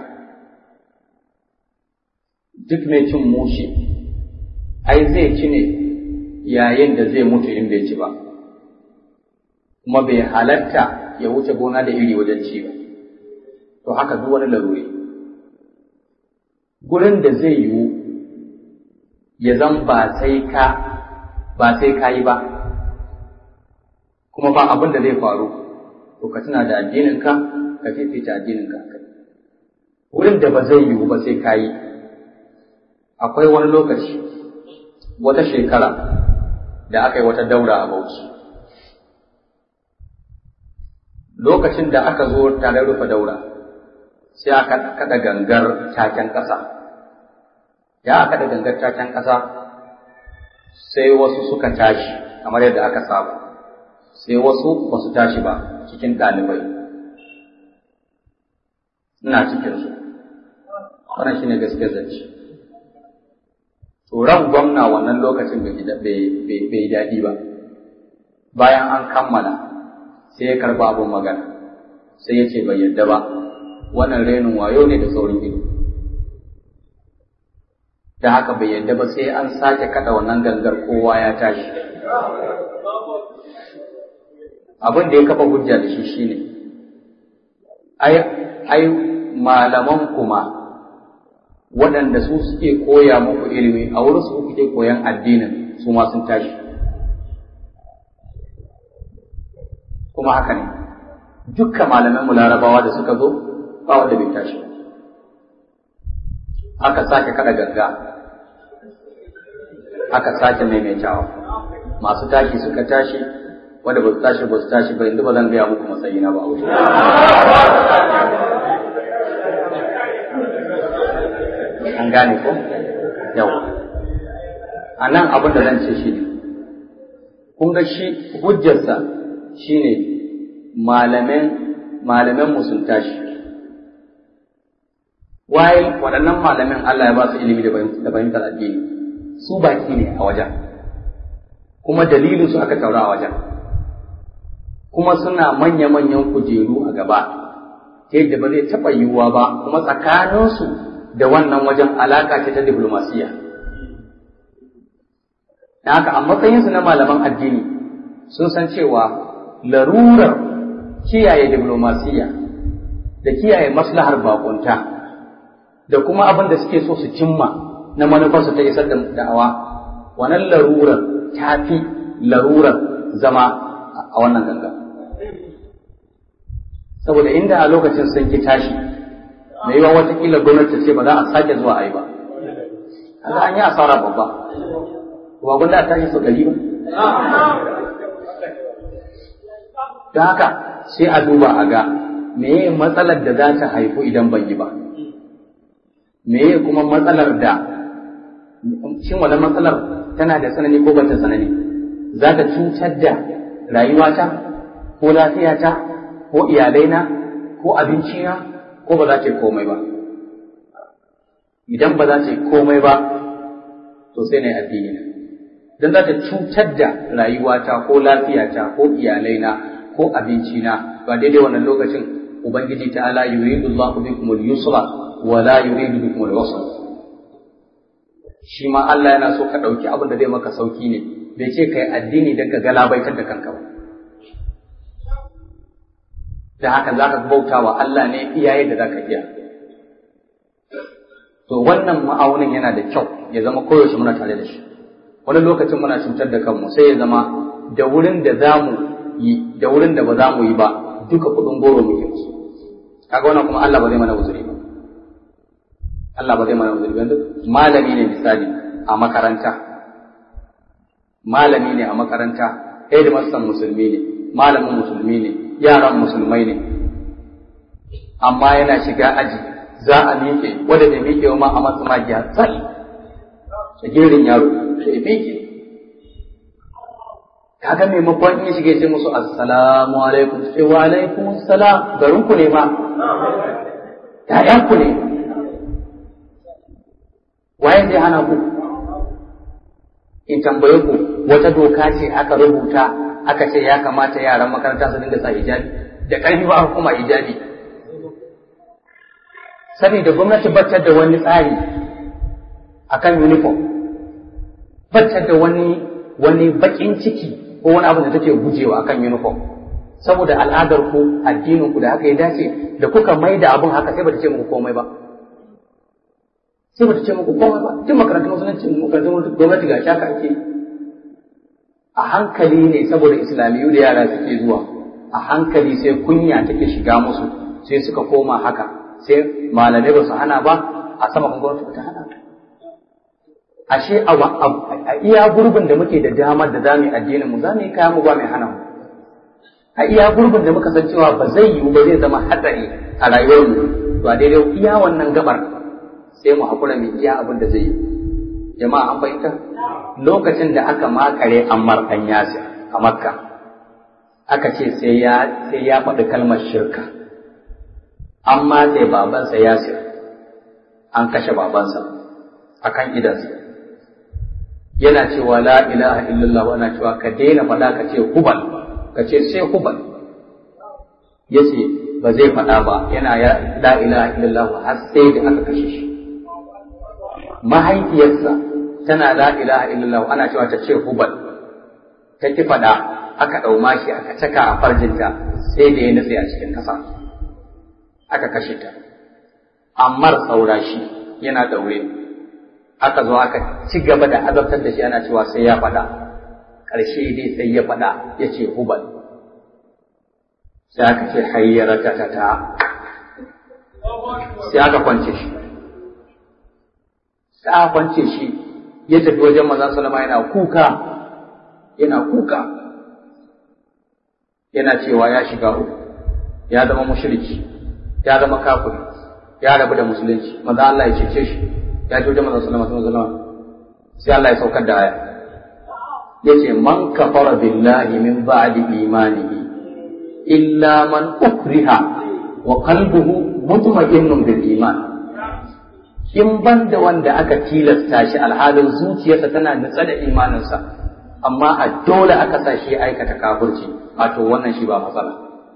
duk mai cin mushi ai zai ci ne yayin da zai mutu in bai ci ba kuma bai halatta ya wuce gona da iri wajen ci ba to haka duk wani laruri gurin da zai yiwu ya zan ba sai ka ba sai ka yi ba kuma ba abin da zai faru to ka tuna da addininka ka fifita addininka wurin da ba zai yiwu ba sai ka yi akwai wani lokaci wata shekara da aka yi wata daura a Bauchi lokacin da aka zo tare rufe daura sai aka kada gangar taken ƙasa ya aka da gangar taken ƙasa sai wasu suka tashi kamar yadda aka saba sai wasu ba su tashi ba cikin ɗalibai ina cikinsu wannan shine gaskiyar zance ran gwamna wannan lokacin bai daɗi ba bayan an kammala sai ya karba abin magana sai ya ce bai yadda ba wannan renin wayo ne da saurin ido da haka bai yadda ba sai an sake kada wannan gangar kowa ya tashi abin da ya kafa hujja da shi shine ai ai malaman kuma waɗanda su suke koya muku ilimi a wurin su kuke koyan addinin su ma sun tashi kuma haka ne dukkan malaman larabawa da suka zo ba wanda bai tashi aka sake kada ganga aka sake maimaitawa masu tashi suka tashi wanda ba su tashi ba su tashi ba yanzu ba zan gaya muku matsayina ba a wuce an gane ko yau a nan abin da zan ce shi ne kun ga shi hujjarsa shi ne malaman sun tashi waye waɗannan malamin Allah ya ba su ilimi da fahimtar addini su baki ne a wajen kuma dalilin su aka taura a wajen kuma suna manya-manyan kujeru a gaba ta yadda ba zai taɓa yiwuwa ba kuma tsakaninsu da wannan wajen alaka ce ta diplomasiya. Da haka a matsayinsu na malaman addini sun san cewa larurar kiyaye diplomasiya da kiyaye maslahar bakunta da kuma abin da suke so su cimma na manufarsu ta isar da da'awa wannan larurar ta fi larurar zama a wannan ganga saboda inda a lokacin sun ki tashi mai yiwa watakila gwamnati ce ba za a sake zuwa a yi ba kaga an yi asara babba ba gwanda a tashi sau ɗari ba don haka sai a duba a ga meye matsalar da za ta haifu idan ban yi ba meye kuma matsalar da shin wani matsalar tana da sanani ko bata sanani za ta cutar da rayuwata ko lafiyata ko iyalaina ko abincina ko ba za ta yi komai ba idan ba za ta yi komai ba to sai na yi addini na don za ta cutar da rayuwata ko lafiyata ko iyalaina ko abincina ba daidai wannan lokacin ubangiji ta'ala yuridu Allahu bikum al-yusra wa la yuridu bikum al-usra shi ma Allah yana so ka dauki abin da zai maka sauki ne bai ce kai addini dan ka galabaitar da kanka ba da haka zaka bauta wa Allah ne iyaye da zaka iya to wannan ma'aunin yana da kyau ya zama koyaushe muna tare da shi wani lokacin muna cutar da kanmu sai ya zama da wurin da za mu yi da wurin da ba za mu yi ba duka kuɗin goro muke musu kaga wannan kuma Allah ba zai mana uzuri ba Allah ba zai mana uzuri ba malami ne misali a makaranta malami ne a makaranta headmaster musulmi ne malamin musulmi ne yaran musulmai ne amma yana shiga aji za a miƙe wanda bai miƙe ma a masu magiya tsal shagirin yaro sai miƙe kaga maimakon in shige sai musu assalamu alaikum sai wa alaikum assalam garin ku ne ma ƴaƴan ku ne waye zai hana ku in tambaye ku wata doka ce aka rubuta aka ce ya kamata yaran makaranta su dinga sa hijabi da ƙarfi ba kuma hijabi saboda gwamnati baccar da wani tsari akan uniform baccar da wani wani bakin ciki ko wani abu da take gujewa akan uniform saboda al'adar ku addinin ku da haka ya dace da kuka mai da abun haka sai bata ce muku komai ba sai bata ce muku komai ba duk makarantun musulunci makarantun gwamnati ga shaka ake a hankali ne saboda islamiyu da yara suke zuwa a hankali sai kunya take shiga musu sai suka koma haka sai malamai ba su hana ba a sama kan gwamnati ba ta hana ashe a iya gurbin da muke da damar da zamu yi addinin mu zamu yi kayan mu ba mai hana mu a iya gurbin da muka san cewa ba zai yiwu ba zai zama hatsari a rayuwar mu to a daidai iya wannan gabar sai mu hakura mu iya abin da zai yi jama'a an fahimta lokacin da aka makare Ammar dan Yasir a Makka aka ce sai ya sai ya faɗi kalmar shirka amma sai babansa Yasir an kashe babansa akan idansa yana cewa la ilaha illallah ana cewa ka daina faɗa ka ce hubal ka ce sai hubal ya ce ba zai faɗa ba yana ya la ilaha illallah har sai da aka kashe shi mahaifiyarsa tana la ilaha illallah ana cewa ta ce hubal ta ki faɗa aka ɗau mashi aka caka a farjinta sai da ya nutse a cikin ƙasa aka kashe ta ammar saura shi yana daure aka zo aka ci gaba da azabtar da shi ana cewa sai ya faɗa ƙarshe dai sai ya faɗa ya ce hubal sai aka ce hayyara ta ta ta sai aka kwance shi sai aka kwance shi ya tafi wajen manzon salama yana kuka yana kuka yana cewa ya shiga uku ya zama mushriki ya zama kafiri ya rabu da musulunci manzo Allah ya cece shi ya ji wajen manzo sallallahu alaihi wasallam sai Allah ya saukar da aya yace man kafara billahi min ba'di imanihi illa man ukriha wa qalbuhu mutma'innun bil iman in ban da wanda aka tilasta shi alhalin zuciyarsa tana nutsa da imaninsa amma a dole aka sa shi aikata kafirci wato wannan shi ba matsala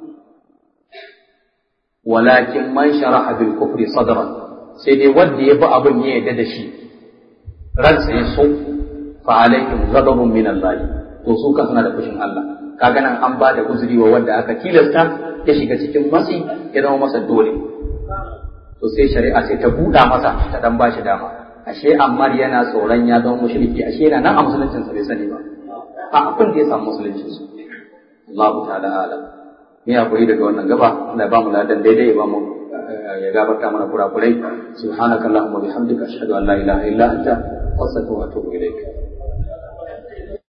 walakin man sharaha bil kufri sadran sai dai wanda ya bi abin ya yarda da shi ransa ya so fa alaihim ghadabun min Allah to su ka suna da fushin Allah kaga nan an ba da uzuri wa wanda aka tilasta ya shiga cikin matsi ya zama masa dole to sai shari'a sai ta buɗa masa ta dan ba shi dama ashe Ammar yana tsoron ya zama mushriki ashe yana nan a musuluncin sa bai sani ba a abin da ya samu musulunci su Allah ta'ala alam ni hakuri daga wannan gaba Allah ya ba mu ladan daidai ya ba mu ya gafarta mana kurakurai subhanakallahumma bihamdika ashhadu an la ilaha illa anta astaghfiruka wa atubu ilaik